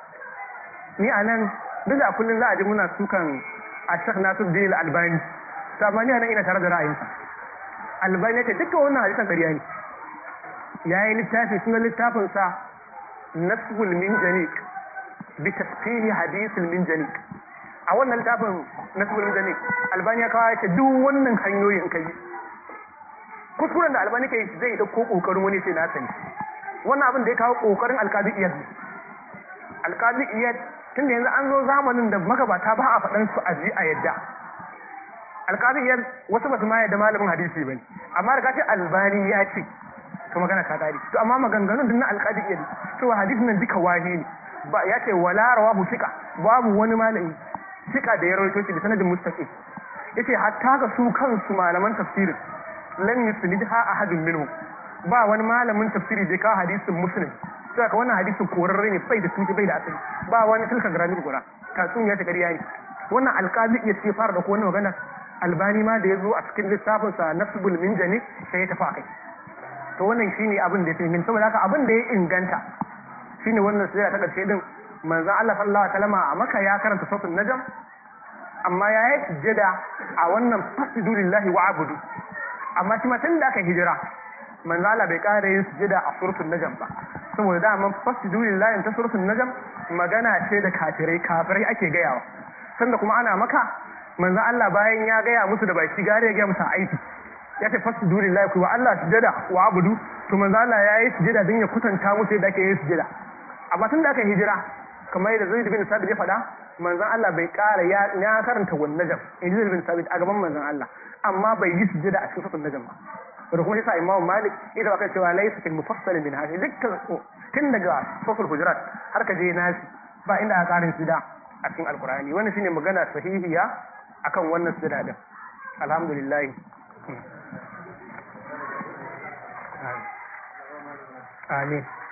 ni a nan duk da kullum za a ji muna sukan a shek nasu dinil albani to amma ni a nan ina tare da ra'ayinsa albani ya ce dukkan wannan hadisan ƙarya ne ya yi littafi sunan littafinsa nasbul min janik bi tasfihi hadisul min janik a wannan littafin nasbul min janik albani ya kawo ya ce duk wannan hanyoyin ka yi kuskuren da albani kai zai dauko kokarin wani sai na sani wannan abin da ya kawo kokarin alkazi iyad ne alkazi iyad tun da yanzu an zo zamanin da magabata ba a faɗan su a ji a yadda alkazi iyad wasu ba su ma yadda malamin hadisi bane amma da kace albani ya ce to magana ta kare to amma maganganun din na alqadi iya to hadisin nan duka wahi ne ba ya ce wala rawahu thiqa babu wani malami thiqa da ya rawaito shi da sanadin mustaqim yace hatta ga su kansu malaman tafsirin lam yusnidha ahadun minhum ba wani malamin tafsiri da ka hadisin muslim sai ka wannan hadisin korarre ne bai da tuki bai da asali ba wani tilka garami gura tatsuniya ta ƙarya ne wannan alƙali iya ce fara da ko wannan magana albani ma da ya zo a cikin littafin sa nasbul minjani sai ya tafi akai to wannan shine abin da ya fi saboda haka abin da ya inganta shine wannan sura ta ƙarshe din manzon Allah sallallahu alaihi wasallam a Makka ya karanta suratul najm amma ya yi sujjada a wannan fasjudu lillahi wa abudu amma shi ma tun da aka hijira manzo Allah bai ƙara yin sujada a suratul najm ba saboda dama fasjudu lillahi ta suratul najm magana ce da kafirai kafirai ake gayawa sanda kuma ana maka manzo Allah bayan ya gaya musu da baki gare ya gaya musu aiki ya ce fasjudu lillahi ku wa Allah sujada wa abudu to manzo Allah ya yi sujada don ya kutanta musu yadda ake yin sujada amma tun da aka hijira kamar yadda Zaid bin Sabit ya faɗa manzon Allah bai ƙara ya karanta wannan najm in Zaid bin Sabit a gaban manzon Allah amma bai yi sujada a cikin suratul najm ba da kuma yasa Imam Malik ita baka cewa laysa fil mufassal min hadhihi dukkan tun daga suratul hujurat har ka je nasi ba inda aka karin sujada a cikin alqur'ani wannan shine magana sahihiya akan wannan sujada din alhamdulillah amin